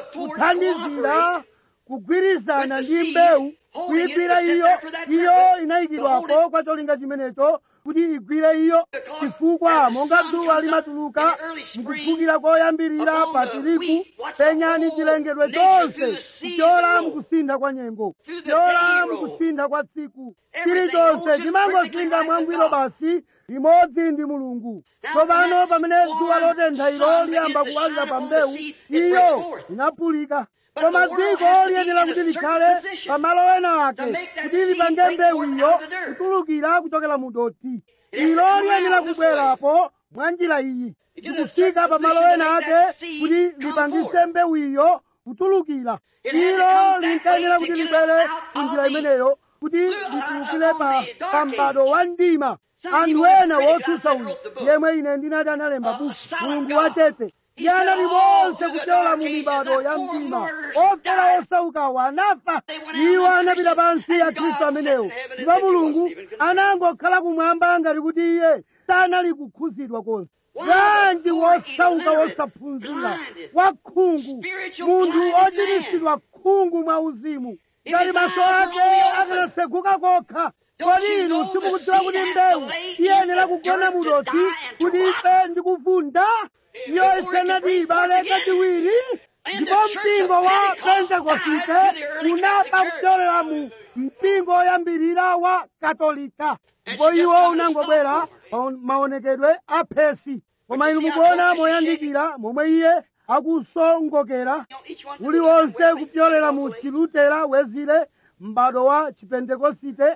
kuthandizira kugwirizana ndi mbewu kuyigwira iyo iyo inayikidwapo kwa cholinga chimenecho kuti igwire iyo chifukwa monga dzuwa limatuluka mukuphukira koyambirira pa tirigu penyani chilengedwe chonse chichola mukusintha kwa nyengo chichola mukusintha kwa tsiku chilichonse chimangosintha mwangwiro basi limodzi ndi mulungu tsopano pamene dzuwa lotentha ilo liyamba kuwalira pa mbewu iyo inaphulika koma dziko liyenera kuti likhale pamalo ena ake kuti lipange mbewu iyo kutulukira kuchokera mu dothi ilo liyenera kubwerapo mwa njira iyi likufika pamalo ena ake kuti lipangise mbewu iyo kutulukira ilo linkayenera kuti libwere ku njira imeneyo kuti litulukire pa pa m'bado wa mdima anthu ena wotsutsa uyu yemwe ine ndinati analemba buku mulungu wachete yana limodzi kuchola mu mibado ya mdima ofera osaukawo anafa iwo anapita pansi ya khristu amenewo ndipo mulungu anangokhala kumwamba ngati kuti iye sanali kukhuzidwa konse bwanji wosauka wosaphunzira wakhungu munthu ochitisidwa khungu mwa uzimu ngati maso ake akanatseguka kokha kodi inu simukudziwa kuti mbewu iyenera kugona mudothi kuti ife ndikuvunda iyo isanati ibale kachiwiri ndipo mpingo wa pentekosite unaba kupyolera mu mpingo oyambirira wa katolika ndipo iwo unangobwera pa maonekedwe a phesi koma inu mukuona moyandikira momwe iye akusongokera uliwonse kupyolera mu chilutera wezire m'bado wa chipentekosite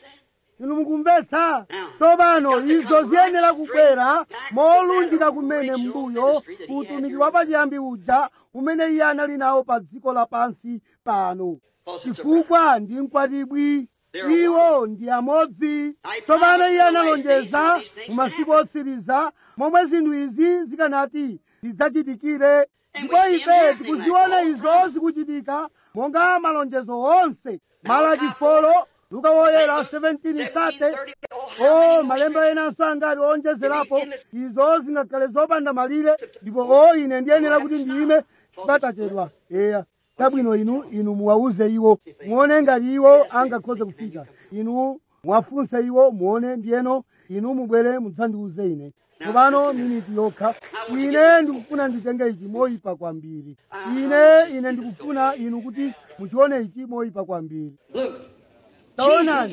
inu mukumvetsa tsopano izo ziyenera kubwera molunjika kumene mbuyo utumiki wa pachiyambi uja umene iye anali nawo pa dziko lapansi pano chifukwa ndi mkwatibwi iwo ndi amodzi tsopano iye analonjeza mu masiku otsiriza momwe zinthu izi zikanati zidzachitikire ndipo ife tikuziona izo zikuchitika monga malonjezo onse malaki folo luka woyera 1730 o malemba enanso angati onjezerapo izo zingakhale zopanda malire ndipo o ine ndiyenera kuti ndiyime chibatachedwa eya tabwino inu inu muwauze iwo muone ngati iwo angakhoze kufika inu mwafunse iwo muone ndiyeno inu mubwere mudzandiuze ine tsopano miniti yokha ine ndikufuna nditenge ichi moyipa kwambiri ine ine ndikufuna inu kuti muchione ichi moyipa kwambiri Look, taonani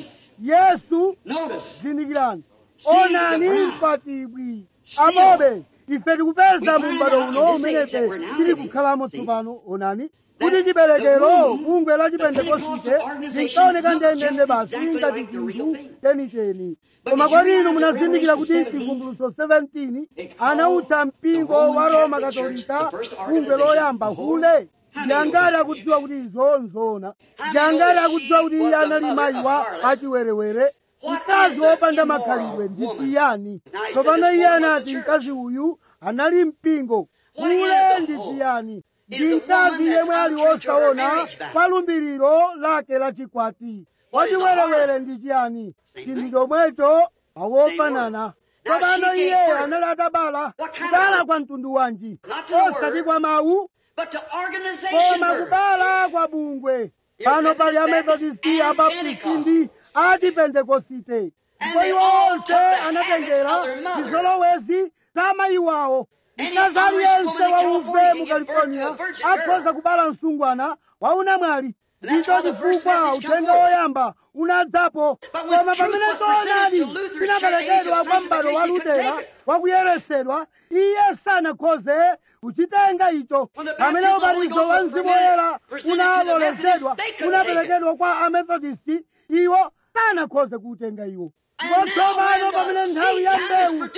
yesu notice. zindikirani onani mkwatibwi amobe ife tikupeza mu m'bado uno umenefe tili kukhalamo tsopano onani kuti chiberekero bungwe la chipentekosite linkaoneka ndendende basi ngati chinthu chenicheni koma kodi inu munazindikira kuti chivumbulutso 17 anautcha mpingo wa roma katolika bungwe loyamba hule ndiyangati akudziwa kuti izo nzona ndiyangati akudziwa kuti iye anali mayi wa achiwerewere mkazi wopanda makhalidwe ndi chiyani tsopano iye anati mkazi uyu anali mpingo hule ndi chiyani ndi mkazi yemwe ali wosaona pa lumbiriro lake la chikwati wachiwerewere ndi chiyani chinthu chomwecho awofanana tsopano iye anali atabala kubala kwa mtundu wanji osati kwa mawu But to organization koma work. kubala kwa bungwe pano pali amethodisti abaptisti ndi achipentekosite ndipo iwo onse anatengera zizolowezi za mayi wawo mkazi aliyense wauve mu california akhoza kubala msungwana waunamwali ndicho chifukwa uthenga woyamba unadzapo koma pamene choonadi chinaperekedwa kwa m'bado wa lutera wakuyeresedwa iye sanakhoze kuchitenga icho pamene ubatizo wa mzimu woyera unalolezedwa unaperekedwa kwa amethodisti iwo sanakhoze kuutenga iwo ndipo tsopano pamene nthawi ya mbewu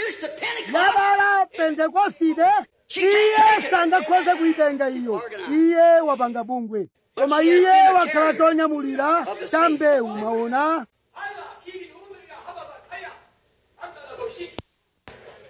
yabala pentekosite iye sangakhoze kuitenga iyo iye wapanga bungwe koma iye wakhala chonyamulira cha mbewu maona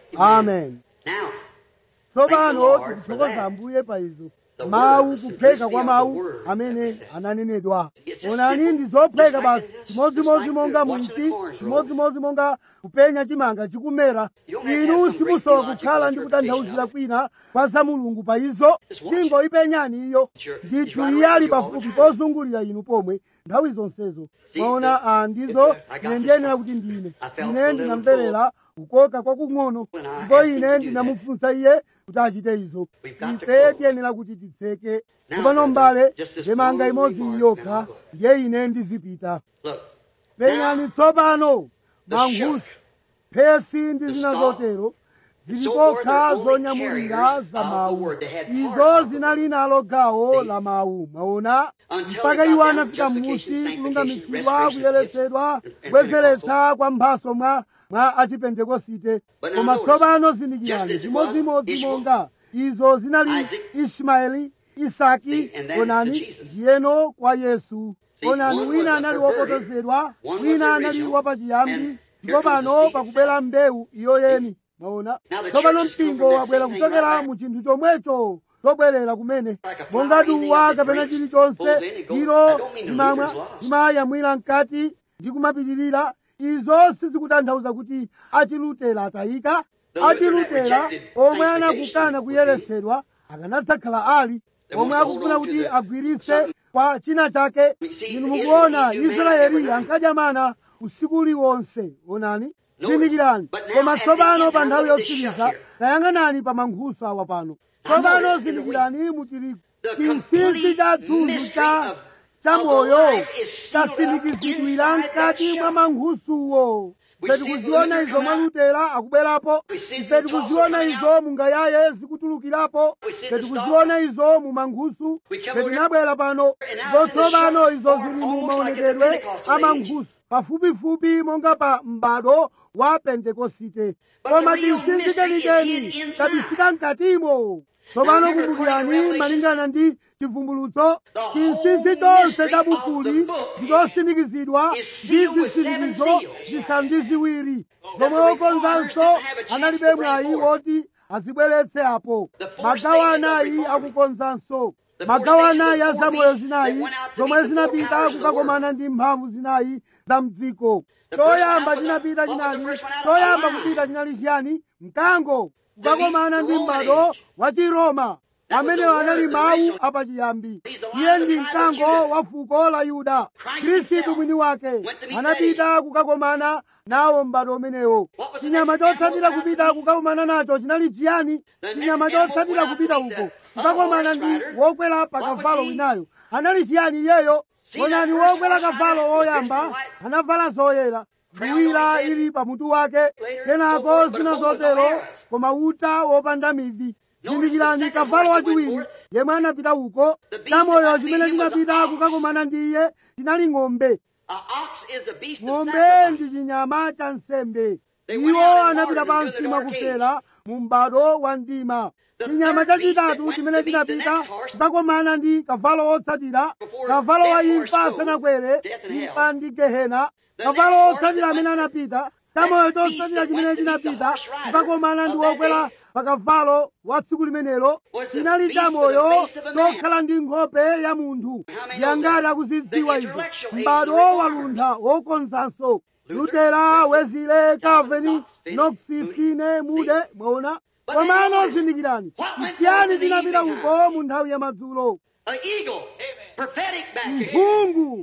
amen Now, tsopano Thank the Lord tikuthokoza for that. ambuye pa izo The mawu word, kupheka simplicity kwa of the mawu word amene that says. ananenedwa It's just onani simple, ndi zopheka just basi like this, chimodzimodzi just like monga the watching mwinchi the corns roll. chimodzimodzi monga kupenya chimanga chikumera You don't have to have inu some great simusowa theological kukhala ndi kutanthauzira interpretation kwina kwa za mulungu pa izo Just watch. tingo ipenyani iyo Sure. It's ndithu right iye around ali you all pafupi the time. pozungulira inu pomwe nthawi zonsezo See, mwaona the- ah, ndizo it's a- I got ine this ndiyenera stuff. kuti ndine I felt ine a little ndinamverera kukoka kwakung'ono When I ndipo asked him to ine do ndinamufunsa iye kuti achite izo We've got to ife close. tiyenera kuti titseke Now, tsopano brother, mbale just this ndemanga one imodzi remark, yokha and I'll go. ndiye ine ndizipita Look. penyani Now, tsopano the mankhusu shook, phesi ndi the zina stalk, zotero and zili so forth kokha are only zonyamulira carriers za of the mawu word. They had izo part of the zinali nalo gawo See? la mawu mwaona Until mpaka they got iwo down anafika justification, m'musi sanctification, kulungamitsidwa restoration of kuyeretsedwa gifts, and kubwezeretsa kwa mphaso mwa mwa achipentekosite But now koma notice, tsopano just zindikirani as it was, chimodzimodzi Ishmael, monga izo zinali Isaac, ismaeli isaki See, and then to onani Jesus. ndiyeno kwa yesu See, onani one wina was anali perverted, wopotozedwa one was wina anali original, wapachiyambi and ndipo here comes the pano seed pakubwera mbewu iyo yeni mwaona Now the tsopano church has come mpingo from that wabwera same thing kuchokera right back. mu chinthu chomwecho chobwerera kumene Like a monga flower eating duwa of the kapena grapes chilichonse pulls in, it goes- ilo that don't mean the imamwa leader's lost. imayamwira mkati ndi kumapitirira izo sizikutanthauza kuti achilutera atayika The Lutheran that achilutera rejected omwe sanctification anakukana would kuyeretsedwa akanadzakhala ali They omwe want to hold akufuna on to kuti the- agwiritse something. kwa china chake We see inu Israel mukuona eat human israeli every night. ankadya mana usiku uliwonse onani Notice, zindikirani but now koma at the tsopano end pa time, nthawi look at this yotsiriza shut here. tayang'anani pa mankhusu awa pano Now tsopano notice in the zindikirani mutiri The chinsinsi complete cha thunthu mystery cha of- cha of the moyo life is sealed up chasindikizidwira inside that mkati mwa shell. mankhusuwo We ife see tikuziona Luther izo come mwa out. lutera akubwerapo We see ife the tikuziona tassel izo coming mungayaye zikutulukirapo We see ife the tikuziona izo mu mankhusu We come ife over tinabwera pano And now it's in the zotsopano short izo form, zili mu almost like at the maonekedwe Pentecostal a age. mankhusu pafupifupi monga pa m'bado wa pentekosite But koma the real chinsinsi mystery is chenicheni hid inside. chabisika mkatimo tsopano remember, kumbukirani according to malingana ndi chivumbulutso The chinsinsi whole chonse mystery cha of bukuli the book ndikosindikizidwa is ndi sealed with seven zisindikizo seals. zisanu ndi ziwiri That zomwe the okonzanso reformers didn't have a chance analibe to bring mwayi forth. woti azibweretse apo The four magawo stages of anayi reforming. akukonzanso The four magawo stages of anayi a four zamoyo beasts zinayi that went out to zomwe meet the four zinapita powers of the kukakomana ndi mphamvu zinayi za mdziko The first one choyamba out was a- chinapita what was the chinali first one out? choyamba A lion. kupita chinali chiyani mkango kukakomana the ndi Roman m'bado age. wa chiroma That was amene the anali word, the mawu original. apachiyambi He's the lion iye of the ndi tribe of mkango Judah. wa fuko la yuda Christ khristu himself mwini wake went to meet anapita kukakomana nawo m'bado umenewo What was the chinyama next animal chotsatira that kupita happened? kukakomana nacho chinali chiyani The chinyama next animal chotsatira went out kupita to meet uko the kukakomana other ndi horse rider. wokwera pa What was kavalo he? winayo anali chiyani iyeyo See that onani first wokwera horse rider kavalo was dressed woyamba in white? anavala zoyera Crown nduwira on his head. ili pamutu wake Later, kenako so forth, but zina both with no zotero arrows. koma uta wopanda mivi Notice zindikirani the second kavalo horse that went wachiwiri forth. yemwe anapita uko The beast chamoyo that chimene met him was chinapita an ox. kukakomana ndi iye chinali ng'ombe A ox is a beast of ng'ombe sacrifice. ndi chinyama cha nsembe They went iwo out and anapita wandered pansi into the dark mwakufera mu m'bado wa mdima The chinyama third beast chachitatu that went chimene to meet the chinapita next horse kukakomana ndi kavalo wotsatira before kavalo wa death horse imfa go, asanakwere death and hell. imfa ndi gehena The kavalo next horse wotsatira that amene went- anapita chamoyo next beast chotsatira that chimene went to meet the chinapita horse rider kukakomana ndi of that wokwera day pa kavalo wa tsiku limenelo was the chinali beast with chamoyo the face of a man. chokhala ndi nkhope ya munthu How many yangati knows that? akuzidziwa The izo intellectual age, m'bado the reformers. waluntha wokonzanso Luther, lutera Wesley, wezile Calvin, calvini Knox, Finney, noksi Moody. fine mude See? mwaona But komano then notice, zindikirani what went chiyani forth in the chinapita evening uko mu nthawi ya madzulo An eagle. Prophetic back here. mphungu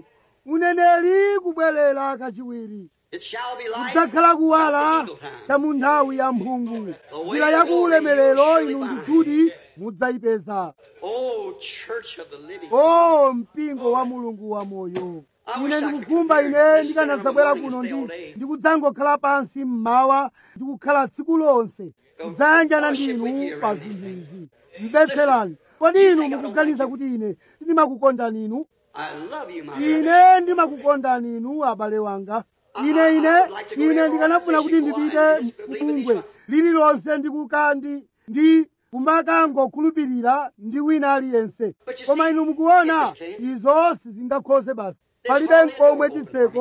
uneneri kubwerera kachiwiri It shall be light. kudzakhala kuwala at the eagle time. cha mu nthawi ya mphungu njira ya kuulemerero inu ndithudi mudzayipeza Oh, church of the living. o mpingo wa mulungu wa moyo ine ndikukhumba ine ndikanadzabwera kuno ndi ndikudzangokhala pansi mmawa ndikukhala tsiku lonse kudzayanjana ndinu pa zinthu izi mbetserani kodi inu mukuganiza kuti ine ndimakukondani inu I love you, my brother. ine ndimakukondani inu abale wanga ine ine ine ndikanafuna kuti ndipite kubungwe lililonse ndikuka ndi ndi kumakangokhulupirira ndi wina aliyense koma inu mukuona izo sizingakhoze basi palibe nkomwe chitseko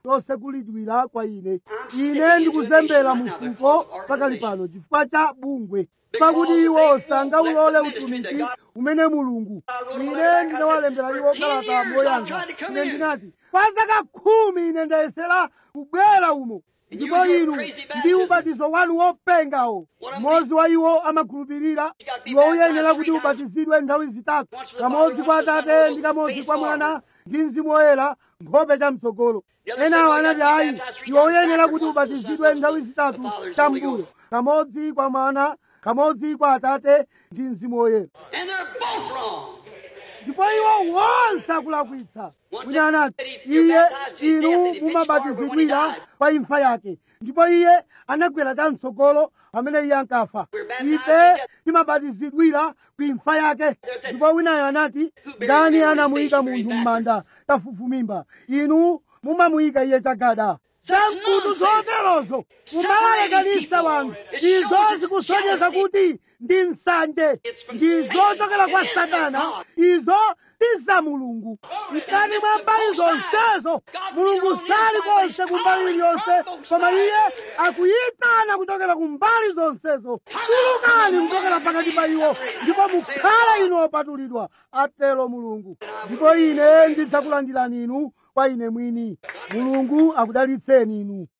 losekulidwira kwa ine ine ndikuzembera mufuko pakali pano chifukwa cha bungwe pakuti iwo sangaulole utumiki umene mulungu ine ndinawalembera iwo kalata moyanga ine ndinati kwa zaka khumi ine ndayesera kubwera umo ndipo inu ndi ubatizo wanu wopengawo mmodzi wa iwo amakhulupirira iwo uyenera kuti ubatizidwe nthawi zitatu kamodzi kwa atate ndi kamodzi kwa mwana ndi mzimu woyera nkhope cha mtsogolo enawo anati ayi iwo uyenera kuti ubatizidwe nthawi zitatu chambuyo kamodzi kwa mwana kamodzi kwa atate ndi mzimu woyera And they're both wrong. ndipo iwo wonse akulakwitsa wina anati iye inu mumabatizidwira pa imfa yake ndipo iye anagwera chamtsogolo pamene iye ankafa ife timabatizidwira ku imfa yake ndipo winayo anati ndani anamuyika munthu m'manda tafufumimba inu mumamuyika iye chagada chamkutu zoterozo kumawalekanisa wanthu izo zikusonyeza kuti ndi nsanje ndi zochokera kwa satana izo ndi za mulungu mkati mwa mbali zonsezo mulungu sali konse ku mbali iliyonse koma iye akuyitana kuchokera ku mbali zonsezo tulukani kuchokera pakati pa iwo ndipo mukhale inu opatulidwa atero mulungu ndipo ine ndidzakulandirani inu kwa ine mwini mulungu akudalitseni inu